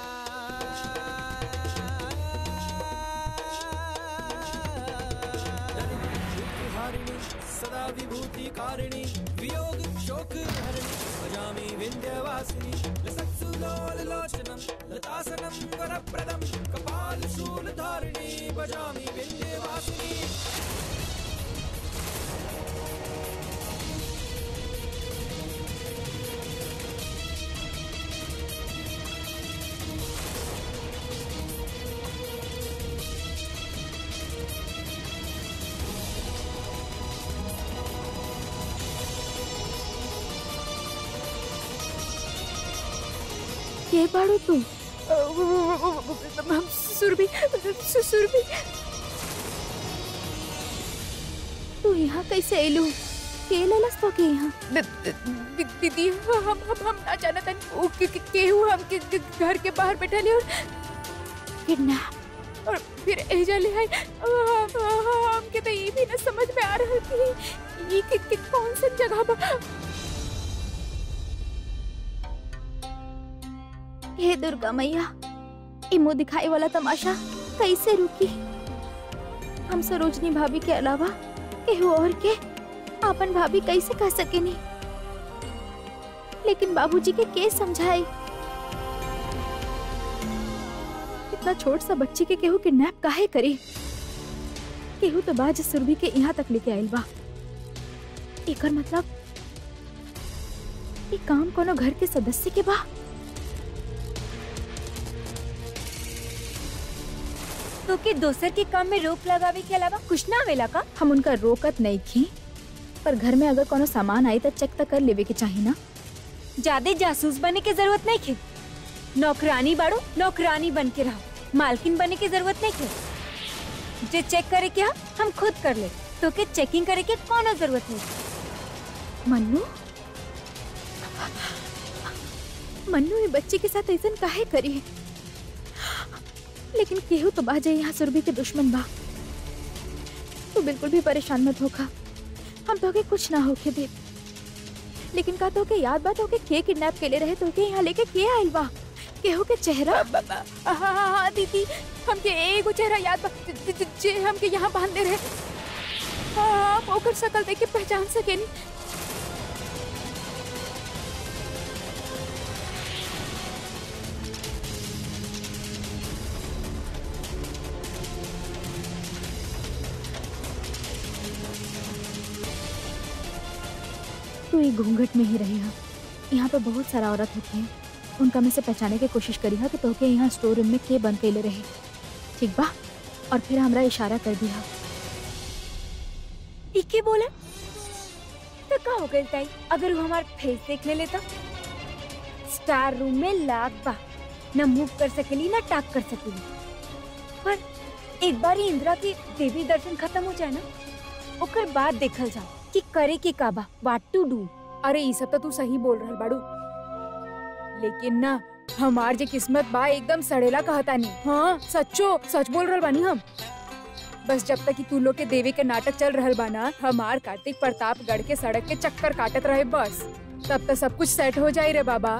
के बाड़ू तू हम सुरभि सु- सुरभि तू यहाँ कैसे एलू के लेलस तो के यहाँ द- द- दी- दीदी हम हम हम ना जानत हन उ के के- केहू हम के के घर के बाहर बैठले और किडनैप और फिर एजा ले आई हमके तो ये भी ना समझ में आ रहा कि ये कि, कि कौन सा जगह बा हे दुर्गा मैया ई मुंह दिखाई वाला तमाशा कैसे रुकी हम सरोजनी भाभी के अलावा केहू और के अपन भाभी कैसे कह सकेनी लेकिन बाबूजी के के समझाए इतना छोट सा बच्ची के केहू किडनैप काहे करी केहू तो बाज सुरभि के यहाँ तक लेके आइल बा एकर मतलब ई काम कोनो घर के सदस्य के बा तो के दोसर के काम में रोक लगावे के अलावा कुछ ना आवेला का हम उनका रोकत नहीं थी पर घर में अगर कोनो सामान आई तो चेक तो कर लेवे के चाहिए ना ज्यादा जासूस बने के जरूरत नहीं खे नौकरानी बाड़ो नौकरानी बन के रहो मालकिन बने की जरूरत नहीं खे जे चेक करे के हा, हम खुद कर ले तो के चेकिंग करे के कोनो जरूरत नहीं मन्नू मन्नू ये बच्ची के साथ ऐसा काहे करी लेकिन केहू तो बाजे यहाँ सुरभि के दुश्मन बा तू बिल्कुल भी परेशान मत होखा हम तो के कुछ ना होके दे लेकिन का तो के याद बा तो के के किडनैप के ले रहे तो के यहाँ लेके के आइल बा केहू के चेहरा हाँ हाँ हाँ दीदी हमके एगो चेहरा याद बा ज- ज- ज- जे हमके यहाँ बांधे रहे हाँ हम ओकर शकल देख के पहचान सकेनी तू ये घूंघट में ही रही हा यहाँ पे बहुत सारा औरत होती है उनका में से पहचाने की कोशिश करी हा कि तोके यहाँ स्टोर रूम में के बंद कैले रहे ठीक बा और फिर हमरा इशारा कर दिया इके बोला तो का हो गई ताई अगर वो हमार फेस देख ले लेता स्टार रूम में लाग बा न मूव कर सकेली न टाक कर सकेली पर एक बार ही इंदिरा की देवी दर्शन खत्म हो जाए ना ओकर बाद देखल जा कि करे के का बा व्हाट टू डू अरे ई सब तो तू सही बोल रहल बाड़ू लेकिन ना हमार जे किस्मत बा एकदम सड़ेला कहता नहीं हाँ सच्चो सच बोल रहल बानी हम बस जब तक कि तू लोग के देवी के नाटक चल रहल बा ना हमार कार्तिक प्रतापगढ़ के सड़क के चक्कर काटत रहे बस तब तक सब कुछ सेट हो जाई रे बाबा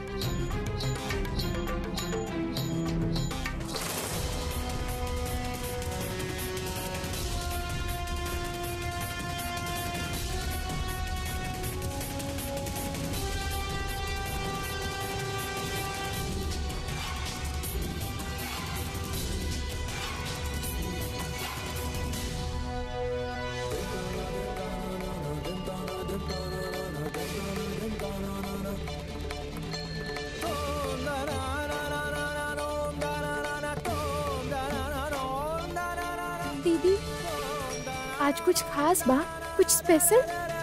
दीदी आज कुछ खास बा कुछ स्पेशल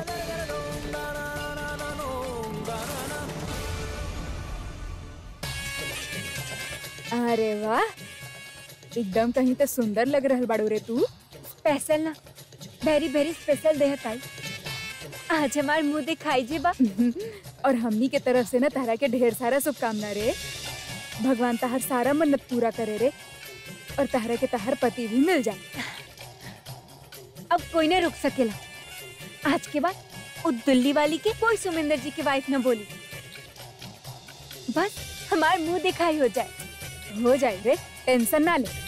अरे वाह एकदम कहीं तो सुंदर लग रहल बाड़ू रे तू स्पेशल ना वेरी वेरी स्पेशल दे ताई आज हमार मुंह दिखाई जे बा और हमनी के तरफ से ना तारा के ढेर सारा शुभकामना रे भगवान तहर सारा मन्नत पूरा करे रे और तहरा के तहर पति भी मिल जाए अब कोई न रुक सकेला आज के बाद उस दुल्ली वाली के कोई सुमिंदर जी की वाइफ न बोली बस हमार मुंह दिखाई हो जाए हो जाए रे टेंशन ना ले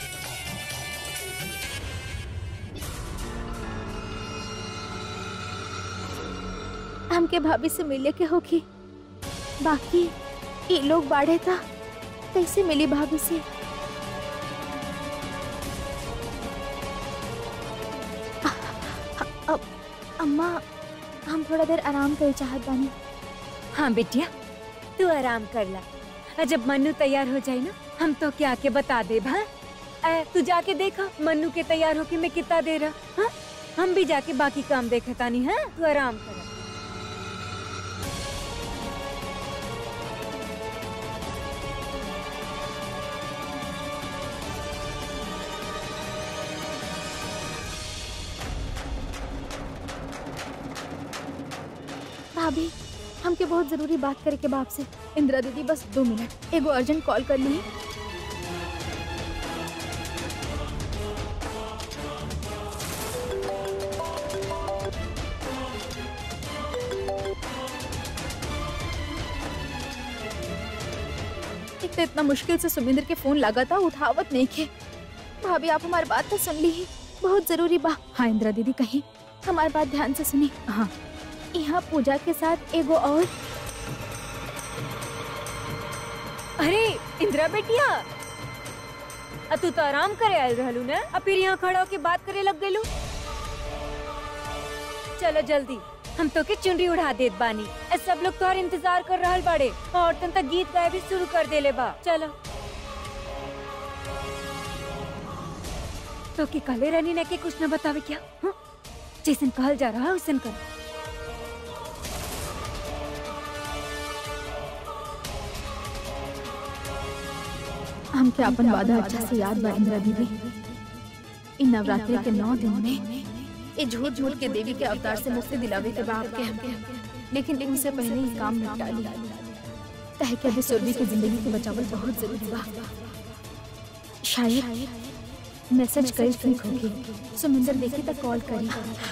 हमके भाभी से मिले के होखी बाकी ये लोग बाढ़े था कैसे मिली भाभी से अ- अब अम्मा हम थोड़ा देर आराम करे चाहत बानी हाँ बिटिया तू आराम कर ला और जब मन्नू तैयार हो जाए ना हम तो क्या के बता दे भा ए, तू जाके देखा मन्नू के तैयार होके मैं कितना दे रहा हाँ हम भी जाके बाकी काम देखे तानी हाँ तू आराम कर भाभी हमके बहुत जरूरी बात करे के बाप से इंदिरा दीदी बस दो मिनट एगो अर्जेंट कॉल कर ली एक तो इतना मुश्किल से सुमिंदर के फोन लगा था उठावत नहीं के भाभी आप हमारी बात तो सुन ली ही बहुत जरूरी बा हाँ इंदिरा दीदी कही हमारी बात ध्यान से सुनी हाँ यहाँ पूजा के साथ एगो और अरे इंदिरा बेटिया अब तू तो आराम करे आयल रहलू ना अब फिर यहाँ खड़ा होके बात करे लग गलू चलो जल्दी हम तो के चुनरी उड़ा देत बानी ए सब लोग तोहर इंतजार कर रहल बाड़े और तन तक गीत गाए भी शुरू कर देले बा चलो तो के कले रानी ने के कुछ न बतावे क्या हाँ? जैसन कहल जा रहा है वैसन कर हमके अपन वादा अच्छा से याद बा इंदिरा दीदी इन नवरात्रि के नौ दिन में ये झूठ झूठ के देवी के अवतार से मुक्ति दिलावे के बाप के हमके लेकिन उनसे पहले ही काम निपटा ली कहे कि अभी सुरभि की जिंदगी के बचावल बहुत जरूरी बा शायद मैसेज कल ठीक होगी सुमिंदर देखी तो कॉल करी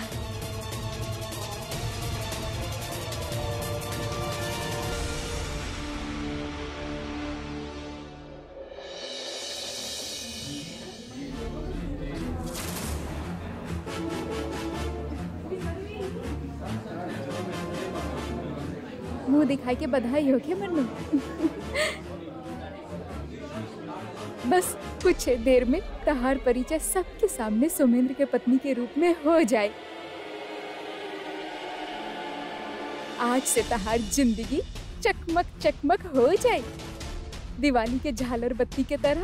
मुंह दिखाई के बधाई हो के मन्नू बस कुछ देर में तहार परिचय सबके सामने सुमेंद्र के पत्नी के रूप में हो जाए आज से तहार जिंदगी चकमक चकमक हो जाए दिवाली के झालर बत्ती के तरह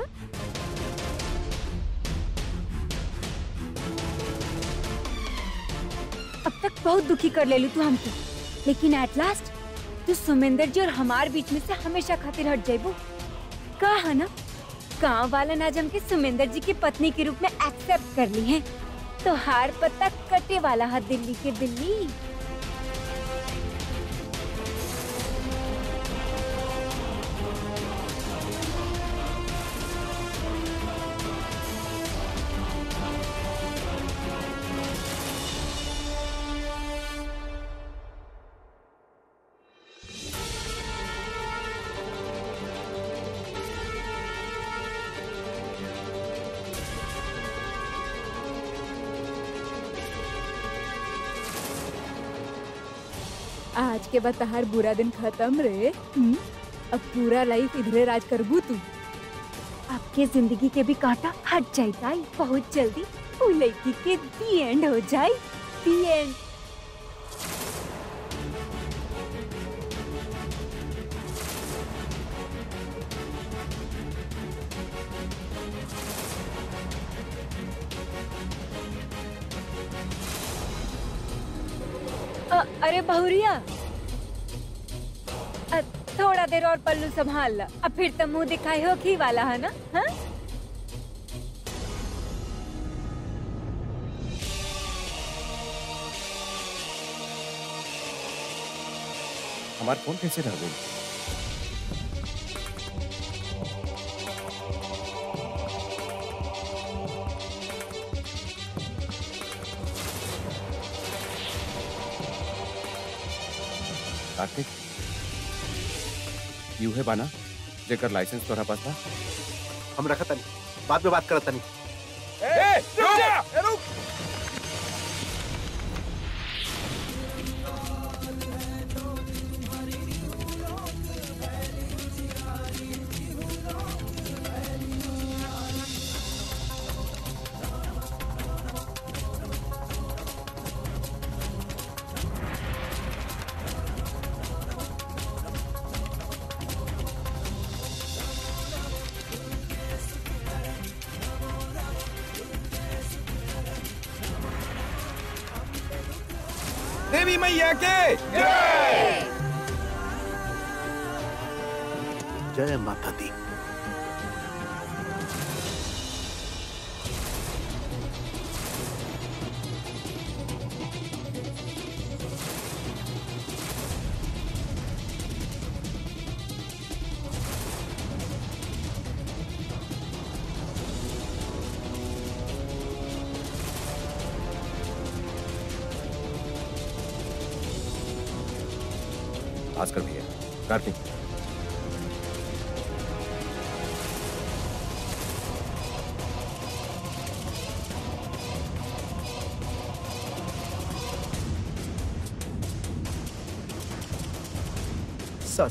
अब तक बहुत दुखी कर ले लू तू हमके लेकिन एट लास्ट तू सुमेंदर जी और हमार बीच में से हमेशा खातिर हट जाइबू कहा ना गाँव वाला आज हमके सुमेंदर जी की पत्नी के रूप में एक्सेप्ट कर ली है तो हार पत्ता कटे वाला है दिल्ली के दिल्ली आज के बाद तहार बुरा दिन खत्म रे हम्म? अब पूरा लाइफ इधरे राज करबू तू आपके जिंदगी के भी कांटा हट जाएगा बहुत जल्दी वो लड़की के दी एंड हो जाए दी एंड अ, अरे बहुरिया अ, थोड़ा देर और पल्लू संभाल ला अब फिर तो मुंह दिखाई हो ही वाला है ना हाँ हमारा फोन कैसे रह गई कार्तिक यू है बाना जेकर लाइसेंस तोरा पास बा हम रखा तनी बाद में बात करत तनी ए, रुक जा, ए, रुक। देवी मैया के जय माता दी भास्कर भैया कार्तिक सर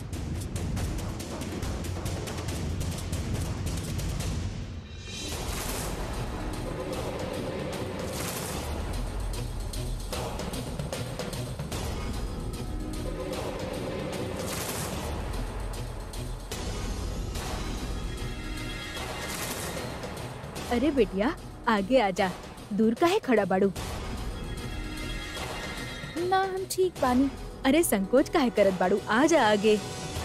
अरे बेटिया आगे आजा दूर का है खड़ा बाड़ू ना हम ठीक बानी अरे संकोच का है करत बाड़ू आजा आगे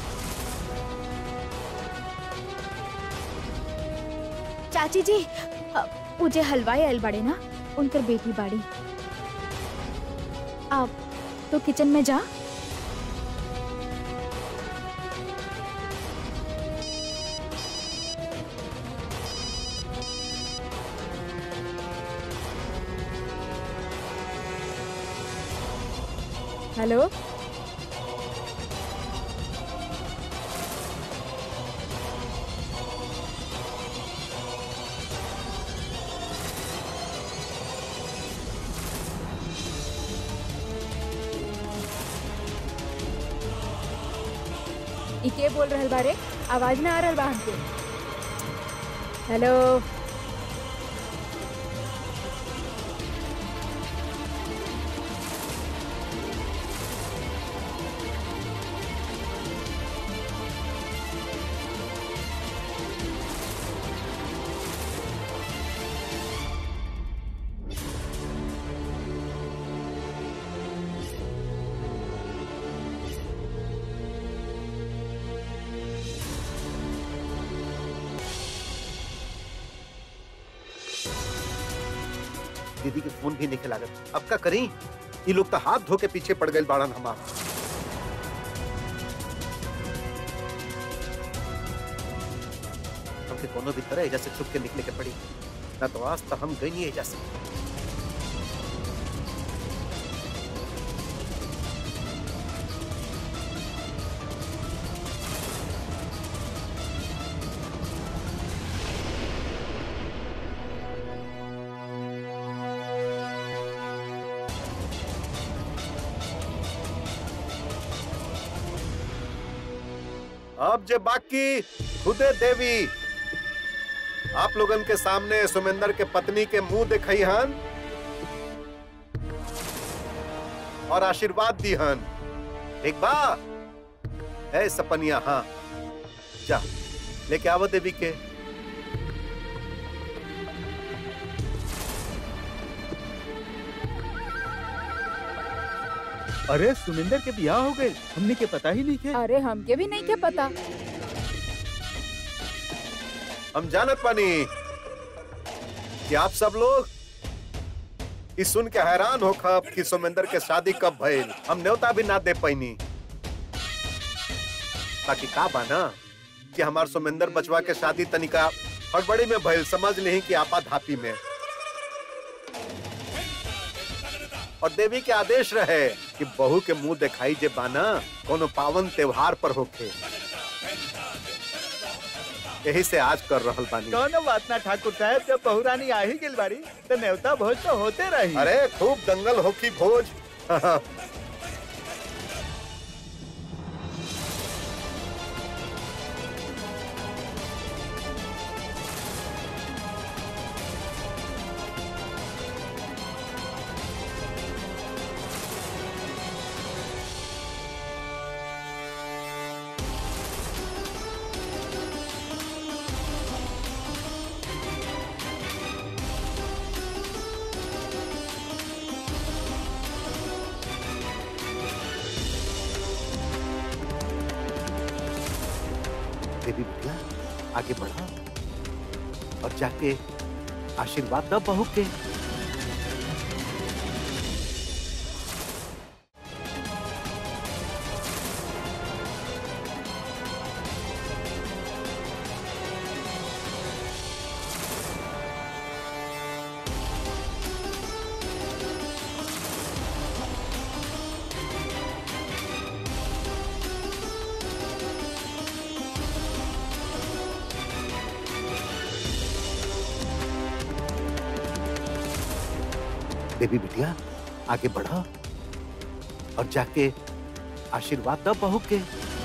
चाची जी अ, मुझे हलवाई आयल बाड़े ना उनकर बेटी बाड़ी आप तो किचन में जा हेलो ई के बोल रहल बारे आवाज ना आ रहल बा हमके हेलो दीदी के फोन भी नहीं लागत अब का करी ये लोग तो हाथ धो के पीछे पड़ गए बाड़न हमार हमके कोनो भी तरह एजा से छुप के निकले के पड़ी ना तो आज तक हम गई नहीं एजा से अब जे बाकी खुदे देवी आप लोगन के सामने सुमेंदर के पत्नी के मुंह दिखाई हन और आशीर्वाद दी हन एक बा है सपनिया हाँ जा लेके आवो देवी के अरे सुमिंदर के बियाह हो गए हमने के पता ही नहीं थे अरे हमके भी नहीं के पता हम जानत पानी कि आप सब लोग इस सुन के हैरान हो खब कि सोमेंदर के शादी कब भइल हम न्योता भी ना दे पैनी बाकी का बाना कि हमार सोमेंदर बचवा के शादी तनिका हड़बड़ी में भइल समझ नहीं कि आपा धापी में और देवी के आदेश रहे कि बहू के मुंह दिखाई जे बाना कोनो पावन त्योहार पर होखे यही से आज कर रहल बानी कौनो बात ना ठाकुर साहब जब बहुरानी आ ही गेल बाड़ी तो न्योता भोज तो होते रही अरे खूब दंगल होकी भोज देवी बिटिया आगे बढ़ा और जाके आशीर्वाद द बहू के देवी बिटिया आगे बढ़ा और जाके आशीर्वाद द बहू के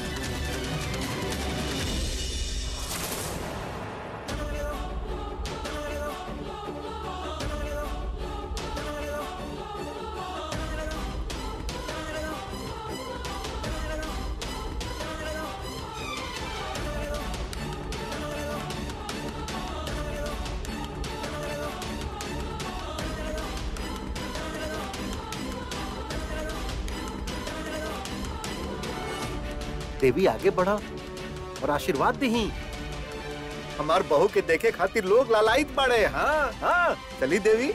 देवी आगे बढ़ा और आशीर्वाद दही हमार बहू के देखे खातिर लोग लालायित बाड़े हाँ हाँ चली देवी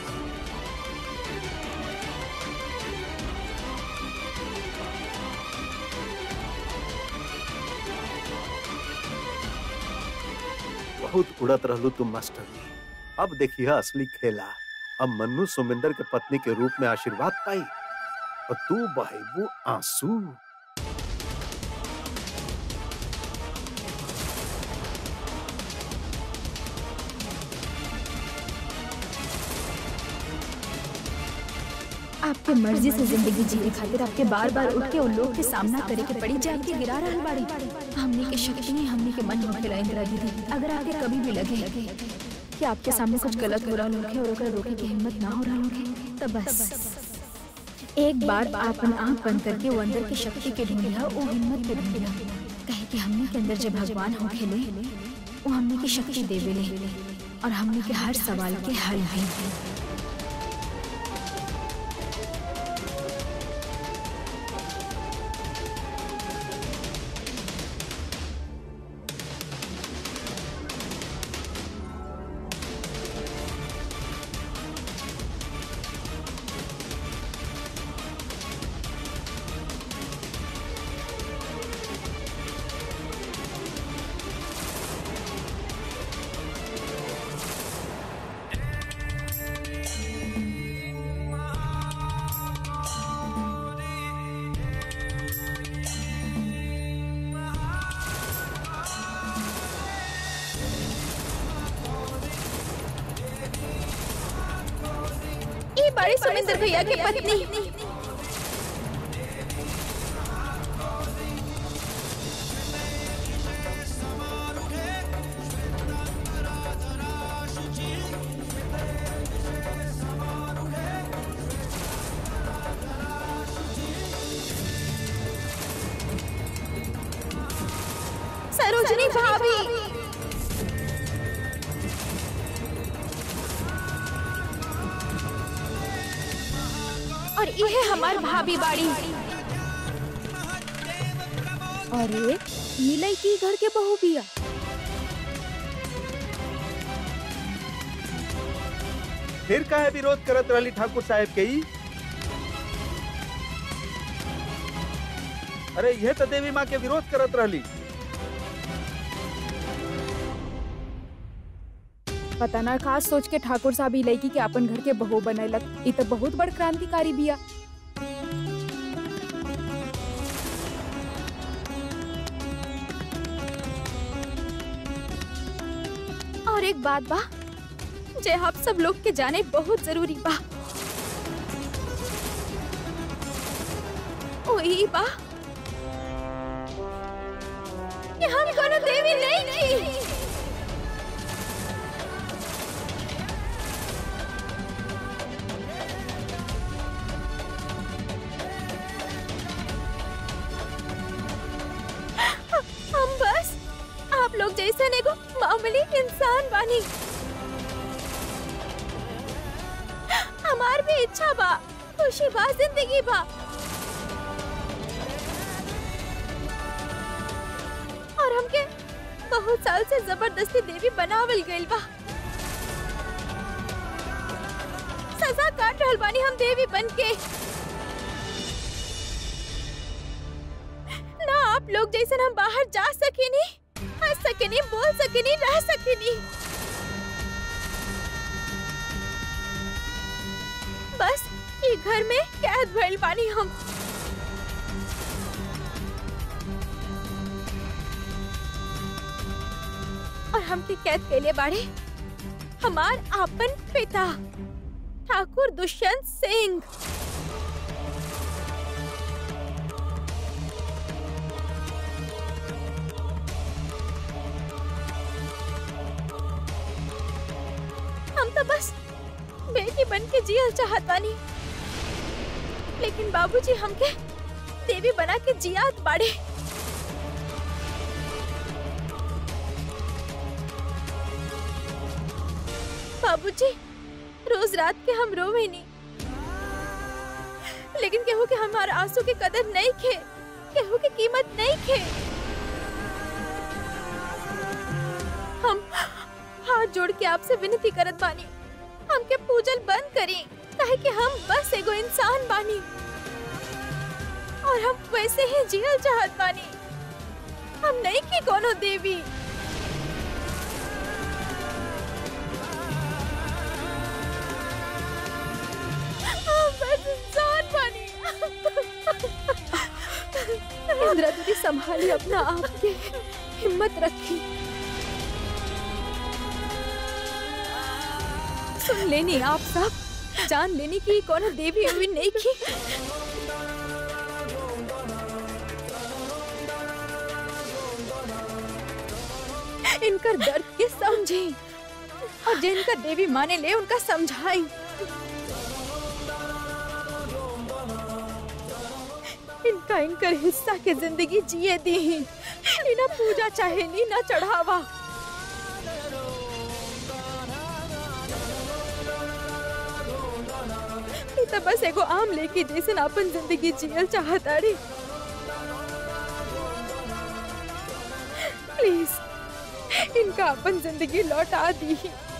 बहुत उड़त रहलू तुम मास्टर अब देखिए असली खेला अब मन्नू सुमिंदर के पत्नी के रूप में आशीर्वाद पाई और तू बहेबू आंसू आपके मर्जी से जिंदगी जीने खातिर आपके बार बार उठ के उन लोग के सामना करे के पड़ी जान के गिरा रहल बाड़ी हमने के शक्ति नहीं हमने के मन होखेला इंदिरा दीदी अगर आपके कभी भी लगे कि आपके सामने कुछ गलत हो रहा होखे और ओकरा रोके की हिम्मत ना हो रहा होखे तब बस एक बार आपन आंख बंद करके वो अंदर की शक्ति के ढूंढिया वो हिम्मत के ढूंढिया कहे कि हमने के अंदर जब भगवान होखेले वो हमने की शक्ति देवेले और हमने के हर सवाल के हल भी ये बड़ी सुमिंदर भैया की पत्नी सरोजनी भाभी और ये हमार भाभी बाड़ी अरे ये लड़की घर के बहू बिया फिर काहे विरोध करत रहली ठाकुर साहब के ई? अरे यह तो देवी माँ के विरोध करत रहली पता ना खास सोच के ठाकुर साहब ई लड़की के अपन घर के बहू बनैलक ई तो बहुत बड़ क्रांतिकारी बिया और एक बात बा जे आप सब लोग के जाने बहुत जरूरी बा ओ ई बा कि हम कोनो देवी नहीं की हम बस आप लोग जैसे एगो मामूली इंसान बानी हमार भी इच्छा बा खुशी बा जिंदगी बा और हमके बहुत साल से जबरदस्ती देवी बनावल गइल बा सजा काट रहल बानी हम देवी बन के ना आप लोग जैसे हम बाहर जा सकेनी हंस सकेनी बोल सकेनी रह सकेनी बस ये घर में कैद भइल बानी हम और हमके कैद के लिए बाड़े हमार आपन पिता ठाकुर दुष्यंत सिंह हम तो बस बेटी बन के जियल चाहत बानी लेकिन बाबूजी हमके देवी बना के जियात बाड़े बाबूजी रोज रात के हम रोवे नहीं लेकिन केहू के हमारे आंसू की कदर नहीं खे केहू की कीमत नहीं खे हम हाथ जोड़ के आपसे विनती करत बानी हमके पूजल बंद करी काहे कि हम बस एगो इंसान बानी और हम वैसे ही जियल चाहत बानी हम नहीं की कोनो देवी हम बस इंसान बानी इंदिरा दीदी संभाली अपना आप के हिम्मत रखी सुन लेनी आप सब जान लेनी की कौन देवी हुई नहीं की इनकर दर्द के समझे और जिनका देवी माने ले उनका समझाई इनका इनकर हिस्सा के जिंदगी जिए दी ही ना पूजा चाहे नी ना चढ़ावा ई त बस एगो आम लेके जैसे अपन जिंदगी जियल चाहता रे प्लीज इनका अपन जिंदगी लौटा दी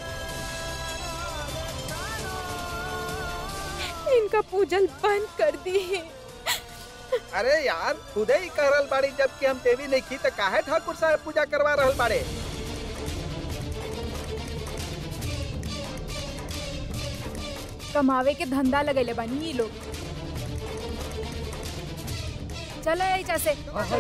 इनका पूजल बंद कर दी अरे यार खुदे ही कह रहल बाड़ी जबकि हम देवी नहीं की तो काहे ठाकुर साहब पूजा करवा रहल बाड़े कमावे के धंधा लगेले बानी ये लोग चलो ऐसा से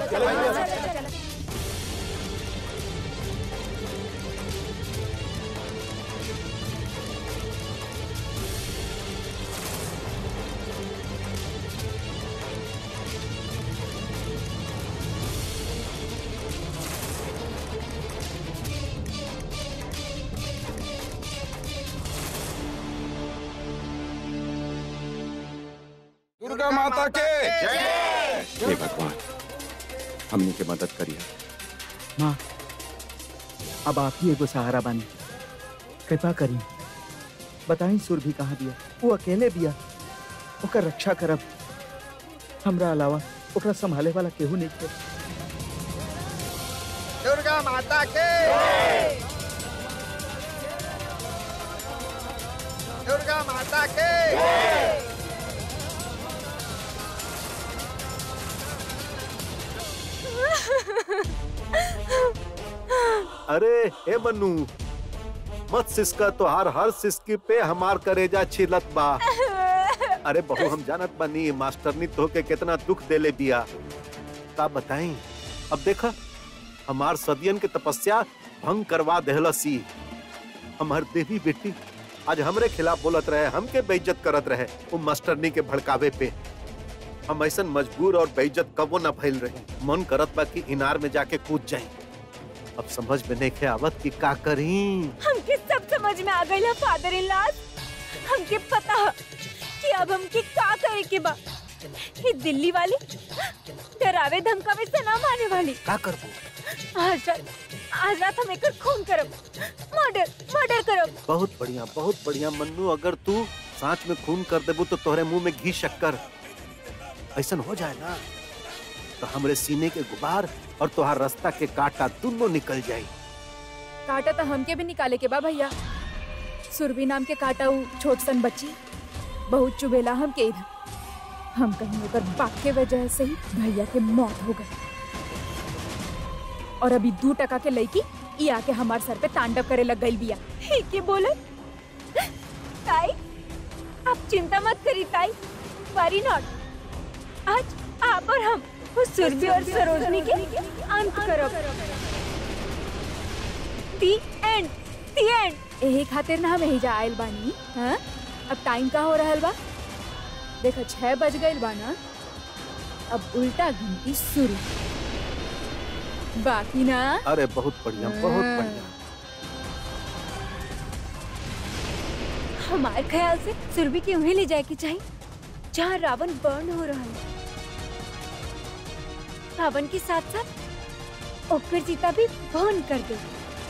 दुर्गा माता के हे भगवान हमनी के मदद करिए माँ अब आप ही एगो सहारा बानी कृपा करी बताई सुरभि कहाँ बिया वो अकेले बिया ओकर रक्षा करब हमरा अलावा ओकरा संभाले वाला केहू नहीं थे दुर्गा माता के दुर्गा माता के अरे हे मन्नू मत सिसका तोहार हर सिसकी पे हमार करेजा छिलत बा अरे बहू हम जानत बानी मास्टरनी तो के कितना दुख देले बिया का बताई अब देखा हमार सदियन के तपस्या भंग करवा देहलसी हमार देवी बेटी आज हमरे खिलाफ बोलत रहे हमके बेइज्जत करत रहे वो मास्टरनी के भड़कावे पे हम ऐसा मजबूर और बेइज्जत कबो न भइल रहे मन करत बा कि इनार में जाके कूद जाए अब समझ में नहीं आवत कि का करी हमके सब समझ में आ गई फादर इन लॉ हमके पता है कि अब हमके का करे के बा ये दिल्ली वाली डरावे धमकावे से ना माने वाली का करबो आज रात आज रात हम एकर खून करब मर्डर मर्डर करब बहुत बढ़िया बहुत बढ़िया मन्नू अगर तू सांच में खून कर देबू तो तोहरे मुंह में घी शक्कर ऐसा हो जाए ना तो हमरे सीने के गुबार और तोहार रास्ता के कांटा दोनों निकल जाए काटा तो हमके भी निकाले के बा भैया सुरभि नाम के काटा उ छोट सन बच्ची बहुत चुबेला हम के इधर हम कहीं ओकर बाप के वजह से ही भैया के मौत हो गई और अभी दू टका के लड़की ई आके हमार सर पे तांडव करे लग गई बिया ठीक है बोले ताई आप चिंता मत करी ताई वरी नॉट आज आप और हम उस सुरभि और सरोजनी के अंत करब दी एंड दी एंड यही खातिर ना हम यही जा आयल बानी हाँ अब टाइम का हो रहल बा देखा छह बज गइल बा ना अब उल्टा गिनती शुरू बाकी ना अरे बहुत बढ़िया बहुत बढ़िया हमारे ख्याल से सुरभि के उन्हें ले जाए के चाहिए जहाँ रावण बर्न हो रहा है रावण के साथ साथ ओकर सीता भी बर्न कर गई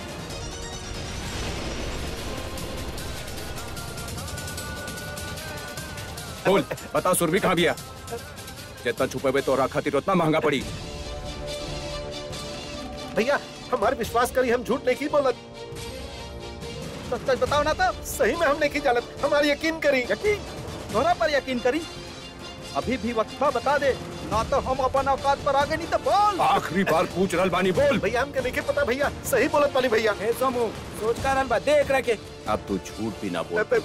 बोल बता सुरभि कहाँ गया जितना छुपे हुए तो खातिर उतना महंगा पड़ी भैया हमारे विश्वास करी हम झूठ नहीं की बोलत सच सच बताओ ना तो सही में हम नहीं की जानत हमारी यकीन करी यकीन तोरा पर यकीन करी अभी भी वक्फा बता दे ना तो हम अपन औकात पर आगे नहीं तो बोल आखिरी बार पूछ रहल बानी बोल भैया हमके नहीं के पता भैया सही बोलत वाली भैया हे सोमू सोच का रहल बा देख रखे अब तू झूठ भी ना बोल पे-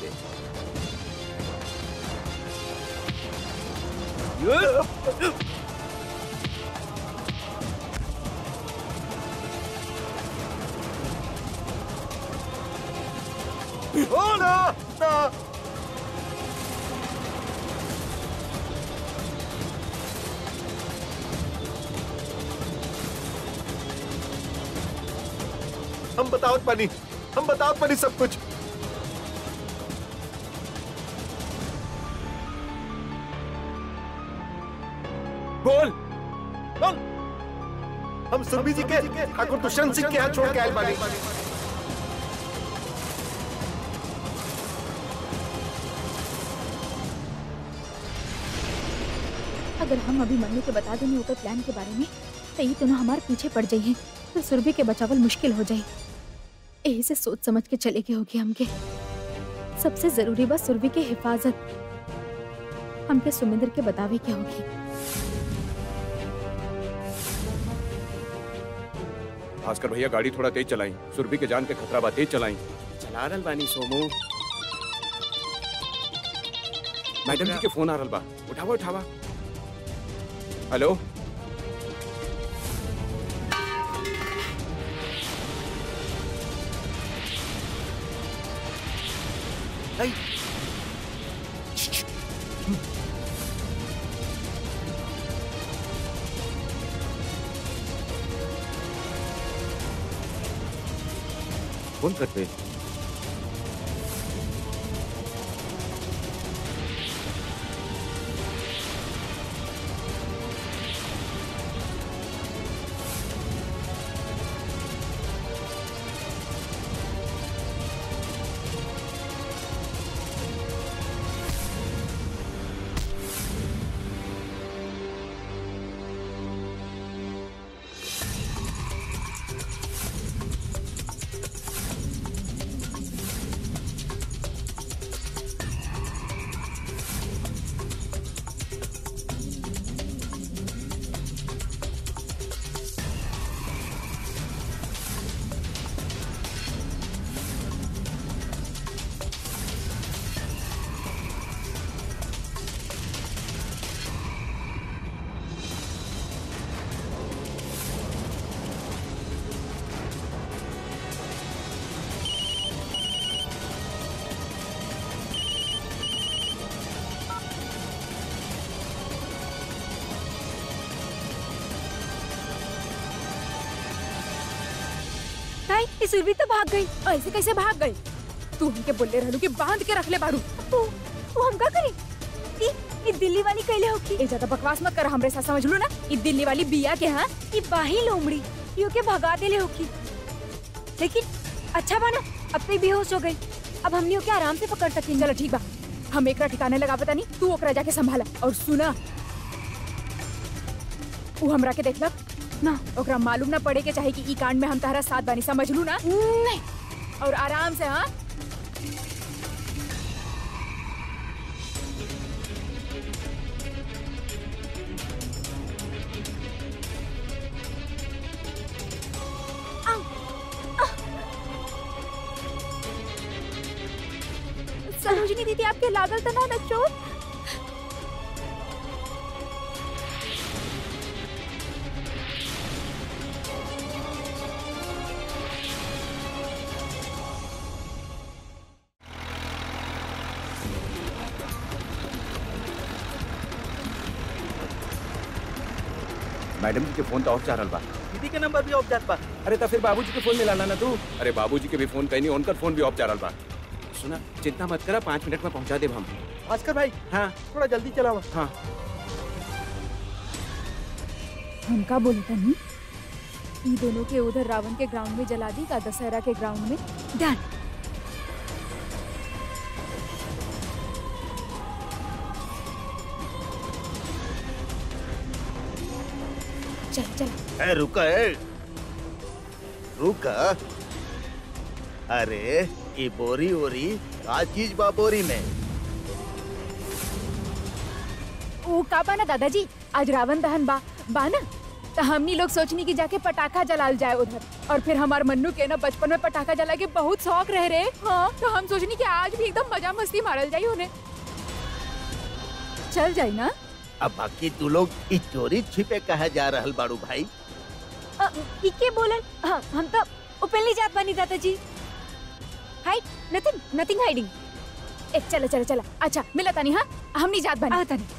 ओ ना ना हम बताओ पानी हम बताओ पानी सब कुछ बोल बोल हम सुरभि जी के ठाकुर दुष्यंत सिंह के यहाँ छोड़ के आए बानी अगर हम अभी मम्मी के बता देंगे ओकर प्लान के बारे में तो ये दोनों हमारे पीछे पड़ जाइए तो सुरभि के बचावल मुश्किल हो जाए यही से सोच समझ के चले के होगी हमके सबसे जरूरी बस सुरभि की हिफाजत हमके सुमिंदर के बतावे के होगी भास्कर भैया गाड़ी थोड़ा तेज चलाई सुरभि के जान के खतरा बा तेज चलाई चला रहल बानी सोमू मैडम जी के फोन आ रहल बा उठावा उठावा हेलो फोन करते ताई ये सुरभि तो भाग गई ऐसे कैसे भाग गई तू हमके बोले रहलू कि बांध के रख ले बारू वो वो हम का करी ई ई दिल्ली वाली कैले होकी ए ज्यादा बकवास मत कर हमरे साथ समझ लू ना ई दिल्ली वाली बिया के हाँ ई बाही लोमड़ी यो के भगा देले होकी लेकिन अच्छा बना अब तो ई बेहोश हो गई अब हमनी ओके आराम से पकड़ सकेंगे चलो ठीक बा हम एकरा ठिकाने लगा पता नहीं तू ओकरा जाके संभाला और सुना ऊ हमरा के देखलक ना ओकरा मालूम ना पड़े के चाहे कि ई कांड में हम तारा साथ बानी समझ लू ना नहीं और आराम से हाँ सरोजिनी दीदी आपके लागल तो ना ना चोट मैडम जी के फोन तो ऑफ जा रहल बा दीदी के नंबर भी ऑफ जात बा अरे तो फिर बाबूजी के फोन मिला ना तू अरे बाबूजी के भी फोन कहीं उनका फोन भी ऑफ जा रहल बा सुना चिंता मत करा पाँच मिनट में पहुंचा देब हम भास्कर भाई हाँ थोड़ा जल्दी चलावा हाँ हम का बोले तनी ई दोनों के उधर रावण के ग्राउंड में जला दी का दशहरा के ग्राउंड में डन चल चल ए रुका ए रुका अरे ये बोरी वोरी का चीज बा बोरी में ओ का बा ना दादाजी आज रावण दहन बा बा ना तो हमनी लोग सोचनी कि जाके पटाखा जलाल जाए उधर और फिर हमार मन्नू के ना बचपन में पटाखा जला के बहुत शौक रह रहे हाँ तो हम सोचनी कि आज भी एकदम मजा मस्ती मारल जाई उन्हें चल जाई ना अब बाकी तू लोग ई चोरी छिपे कहा जा रहल बाड़ू भाई अ, ई के बोलन हाँ, हम तो ओपनली जात बानी दादाजी हाइड नथिंग नथिंग हाइडिंग ए चला चला चला अच्छा मिला तानी हाँ हमनी जात बनी आता नहीं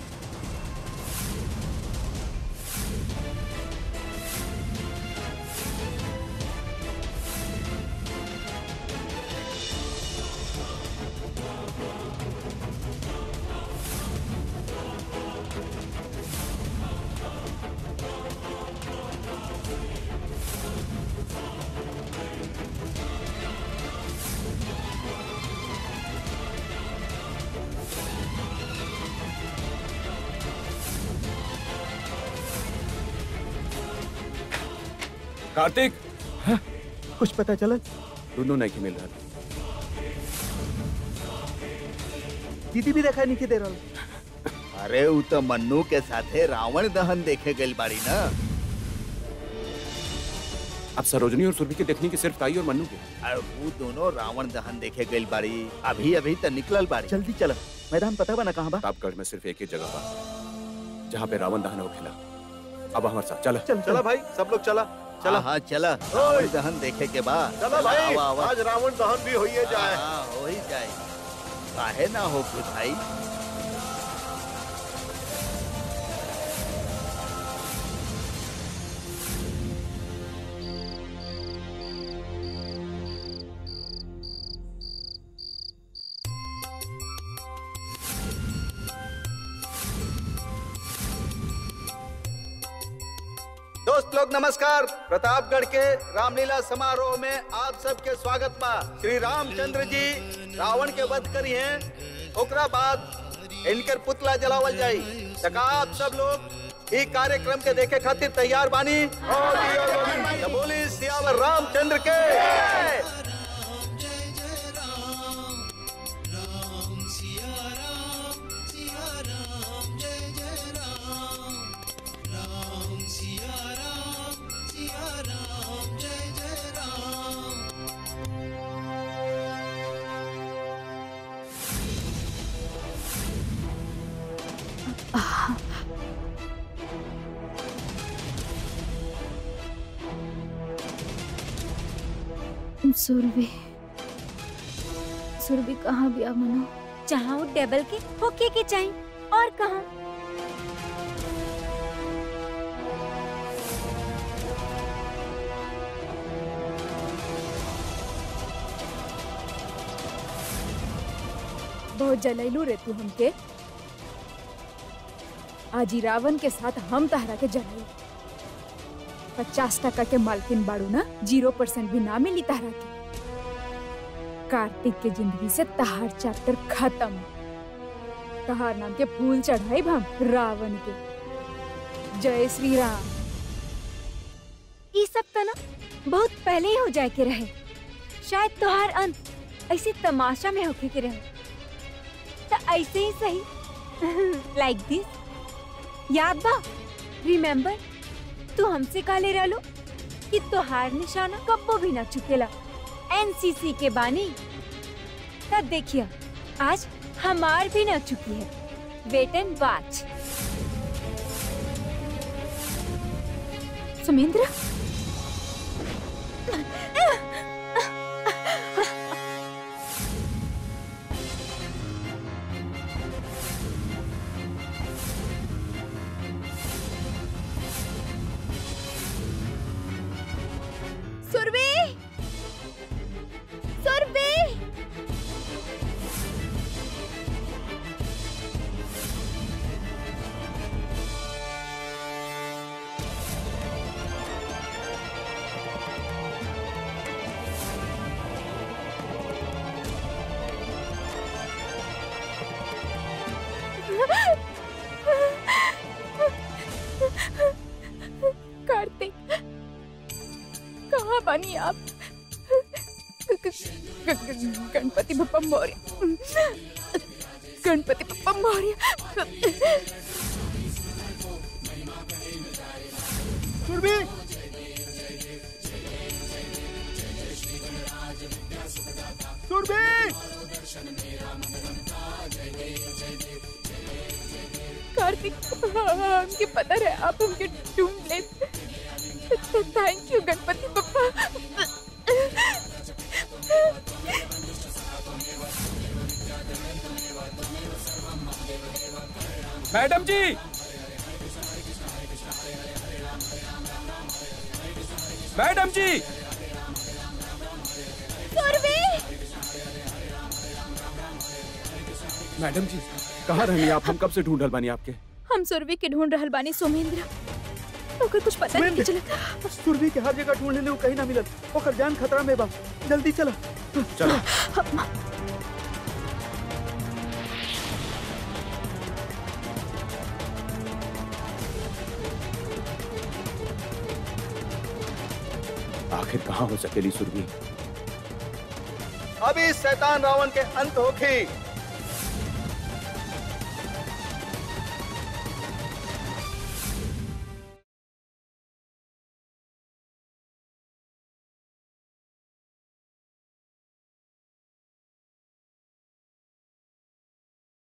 कार्तिक कुछ पता चला दोनों नहीं मिल रहा दीदी भी दिखाई नहीं के दे रहा अरे उ तो मन्नू के साथे रावण दहन देखे गई बाड़ी ना अब सरोजनी और सुरभि के देखने की सिर्फ ताई और मन्नू के और वो दोनों रावण दहन देखे गई बाड़ी अभी अभी तो निकलल बाड़ी जल्दी चला मैदान पता बना कहाँ बा प्रतापगढ़ में सिर्फ एक ही जगह बा जहाँ पे रावण दहन हो खेला अब हमारे साथ चला चल चला भाई सब लोग चला चला हाँ चला रावण दहन देखे के बाद चला भाई आज रावण दहन भी होइए जाए हाँ हो ही जाए काहे ना हो फिर भाई दोस्त लोग नमस्कार प्रतापगढ़ के रामलीला समारोह में आप सबके स्वागत बा श्री रामचंद्र जी रावण के वध करी हैं ओकरा बाद इनकर पुतला जलावल जाई तका आप सब लोग ई कार्यक्रम के देखे खातिर तैयार बानी तो बोली सियावर रामचंद्र के जय। सुरभि सुरभि कहाँ भी मनो जहाँ वो टेबल के होके के चाहिए और कहाँ बहुत जलैलू रे तू हमके आज ही रावण के साथ हम तहरा के जलाई पचास टका के मालकिन बाड़ू ना जीरो परसेंट भी ना मिली तहरा के कार्तिक के जिंदगी से तहार चैप्टर खत्म तहार नाम के फूल चढ़ाई हम रावण के जय श्री राम ये सब तो ना बहुत पहले ही हो जाए के रहे शायद तोहार अंत ऐसे तमाशा में होके के रहे तो ऐसे ही सही लाइक दिस याद बा रिमेम्बर तू हमसे काले रहलो कि तोहार निशाना कब्बो भी ना चुकेला एनसीसी के बानी तब देखिए आज हमार भी ना चुकी है wait and watch Sumendra Surabhi Surabhi Kartik कहाँ बनी आप ग- ग- ग- गणपति बप्पा मौर्य गणपति बप्पा मौर्य सुरभि सुरभि कार्तिक हमके पता रहे आप हमके ढूंढ ले थैंक यू गणपति बप्पा मैडम जी मैडम जी मैडम जी कहाँ रहनी आप हम कब से ढूंढल बानी आपके हम सुरभि के ढूंढ रहल बानी सोमेंद्र ओकर कुछ पता नहीं सुमेंद्र। चला सुरभि के हर जगह ढूंढ लेले उ कहीं ना मिलल ओकर जान खतरा में बा जल्दी चला चलो आखिर कहाँ हो सकेली सुरभि अभी शैतान रावण के अंत होखी